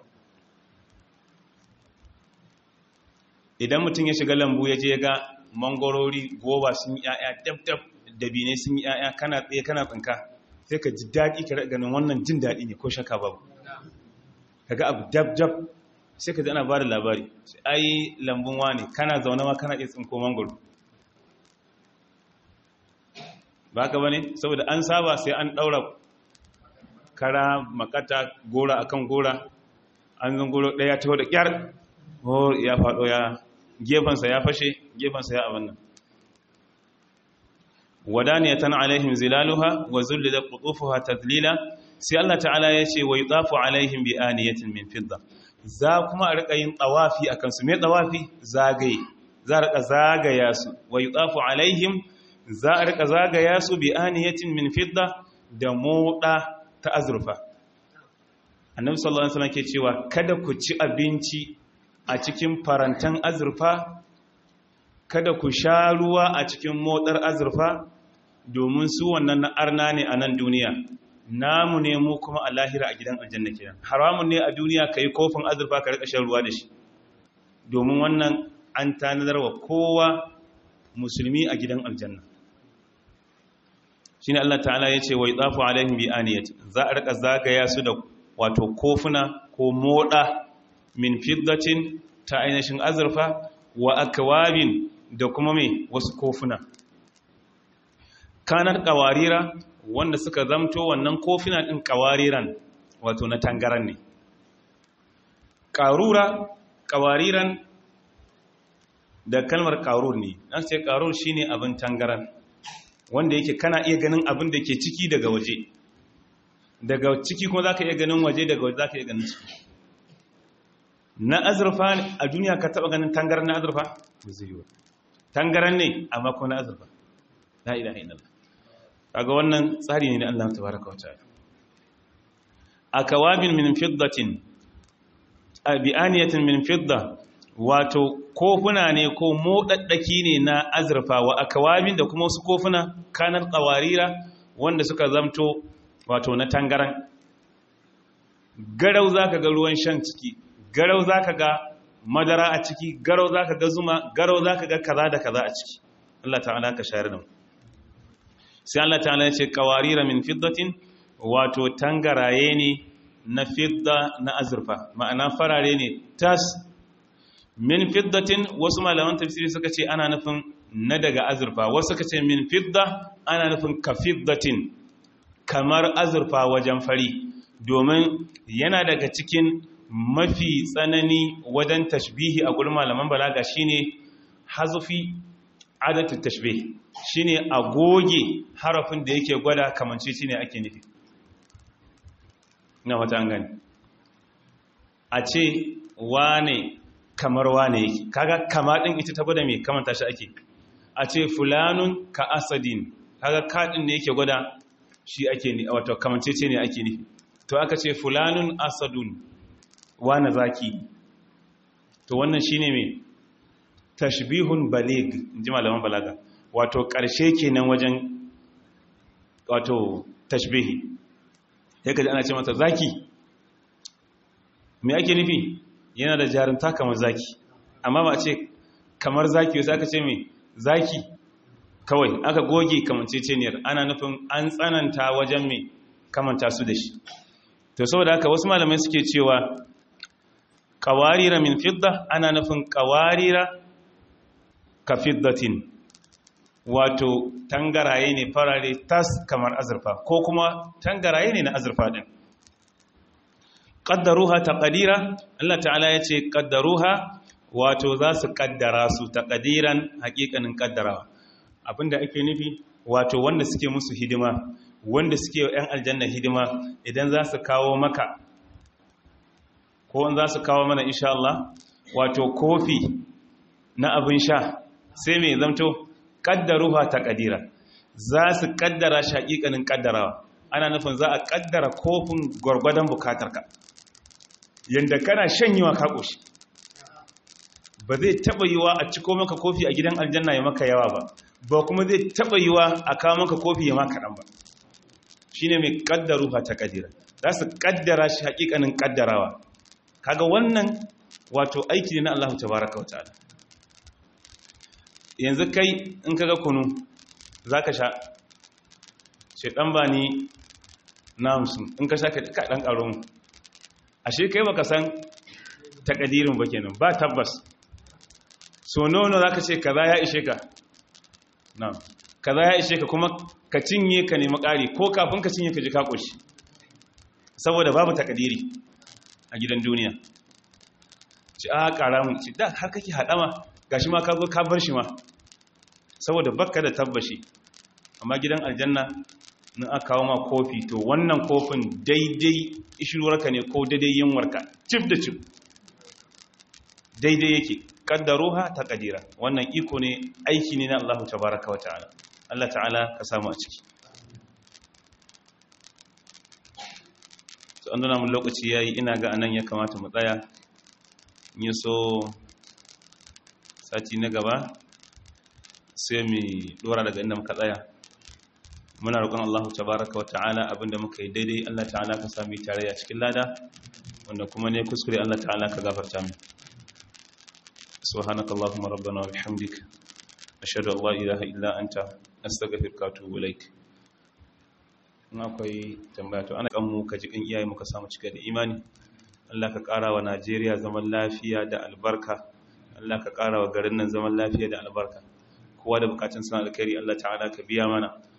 Speaker 1: idan mutum ya shiga lambu ya je ya ga mangorori goba sun yi ‘ya'ya dab-dab dabine sun yi ‘ya'ya kana tsaye kana tsinka sai ka ji daɗi ka ganin wannan jin daɗi ne ko shaka babu ka ga abu dab-dab sai ka ji ana ba da labari sai ai lambun wane kana zaune ma kana iya tsinko mangoro ba ka ba ne saboda an saba sai an ɗaura kara makata gora akan gora an zan goro ɗaya ta da ƙyar ya faɗo ya gefensa ya fashe gefensa ya abin nan wadaniyatan alaihim zilaluha wa zullida qutufuha tadlila sai Allah ta'ala ya ce wa yutafu alaihim bi aniyatin min fidda za kuma a rika yin tawafi akan su me tawafi zagaye za a rika zagaya su wa yutafu alaihim za a rika zagaya su bi aniyatin min fidda da moda ta azurfa annabi sallallahu alaihi wasallam ke cewa kada ku ci abinci a cikin farantan azurfa kada ku sha ruwa a cikin motsar azurfa domin su wannan na arna ne a nan duniya namu ne mu kuma a lahira a gidan aljanna kenan haramun ne a duniya ka yi kofin azurfa ka rika shan ruwa da shi domin wannan an tanadar wa kowa musulmi a gidan aljanna shine Allah ta'ala ya ce wa yadafu alaihim bi aniyati za a rika zagaya su da wato kofuna ko moda min fiddatin ta ainihin azurfa wa akwabin da kuma mai wasu kofuna kanar kawarira wanda suka zamto wannan kofuna din kawariran wato na tangaran ne karura kawariran da kalmar karur ne an sai karur shine abin tangaran wanda yake kana iya ganin abin da ke ciki daga waje daga ciki kuma zaka iya ganin waje daga waje zaka iya ganin ciki na azurfa a duniya ka taba ganin tangaran na azurfa ba zai yi tangaran ne amma ko na azurfa la ilaha illallah kaga wannan tsari ne na Allah tabaraka wa ta'ala akawabin min fiddatin bi'aniyatin min fidda wato kofuna ne ko modaddaki ne na azurfa wa akawabin da kuma wasu kofuna kanar qawarira wanda suka zamto wato na tangaran garau zaka ga ruwan shan ciki garau za ka ga madara a ciki garau za ka ga zuma garau za ka ga kaza da kaza a ciki Allah ta'ala ka shayar da mu sai Allah ta'ala ya ce kawarira min fiddatin wato tangaraye ne na fidda na azurfa ma'ana farare ne tas min fiddatin wasu malaman tafsiri suka ce ana nufin na daga azurfa wasu suka ce min fidda ana nufin ka fiddatin kamar azurfa wajen fari domin yana daga cikin mafi tsanani wajen tashbihi a gurin malaman balaga shine hazufi adatu tashbih shine a goge harafin da yake gwada kamance shine ake nufi na wata an gani a ce wane kamar wane yake kaga kama din ita ta gwada mai kamanta shi ake a ce fulanun ka asadin kaga kadin ne yake gwada shi ake ne wato kamance ce ne ake nufi to aka ce fulanun asadun wane zaki to wannan shine mai tashbihun balig inji malaman balaga wato ƙarshe kenan wajen wato tashbihi yake da ana ce mata zaki me ake nufi yana da jarumta kamar zaki amma ba a ce kamar zaki wasu aka ce mai zaki kawai aka goge kamanceceniyar ana nufin an tsananta wajen mai kamanta su da shi to saboda haka wasu malamai suke cewa kawarira min fidda ana nufin kawarira ka fiddatin wato tangaraye ne farare tas kamar azurfa ko kuma tangaraye ne na azurfa din qaddaruha taqdira Allah ta'ala yace qaddaruha wato za su kaddara su taqdiran hakikanin kaddarawa abinda ake nufi wato wanda suke musu hidima wanda suke yan aljanna hidima idan za su kawo maka ko za su kawo mana insha Allah wato kofi na abin sha sai mai zamto kaddaruha ta kadira za su kaddara shi hakikanin kaddarawa ana nufin za a kaddara kofin gwargwadon bukatarka yadda kana shanyewa ka ƙoshi ba zai taɓa yiwa a ciko maka kofi a gidan aljanna ya maka yawa ba ba kuma zai taɓa yiwa a kawo maka kofi ya maka ɗan ba shi ne mai ƙaddaru ba ta ƙadira za su ƙaddara shi haƙiƙanin ƙaddarawa kaga wannan wato aiki ne na Allah ta baraka wa ta'ala yanzu kai in kaga kunu za ka sha ce ɗan ba ni na hamsin in ka sha ka ɗan ƙaro mu ashe kai baka san takadirin ba kenan ba tabbas so nono zaka ce kaza ya ishe ka na kaza ya ishe ka kuma ka cinye ka nemi ƙari ko kafin ka cinye ka ji ka koshi saboda babu takadiri a gidan duniya ci a ƙara mun ci da har kake haɗama gashi ma ka zo ka bar shi ma saboda bakka da tabbashi amma gidan aljanna in aka kawo ma kofi to wannan kofin daidai ishirwarka ne ko daidai yinwarka cif da cif daidai yake kaddaruha ta kadira wannan iko ne aiki ne na Allah tabaraka wa ta'ala Allah ta'ala ka samu a ciki to an nuna mun lokaci yayi ina ga anan ya kamata mu tsaya in so sati na gaba sai mu dora daga inda muka tsaya muna roƙon Allah tabaraka wa ta'ala abinda muka yi daidai Allah ta'ala ka sami tarayya cikin lada wanda kuma ne kuskure Allah ta'ala ka gafarta mu subhanakallahumma rabbana wa bihamdika ashhadu an la ilaha illa anta astaghfiruka wa atubu ilaik in akwai tambaya to ana kan mu ka ji kan iyaye muka samu cika da imani Allah ka ƙara wa Najeriya zaman lafiya da albarka Allah ka ƙara wa garin nan zaman lafiya da albarka kowa da bukatun sana alkhairi Allah ta'ala ka biya mana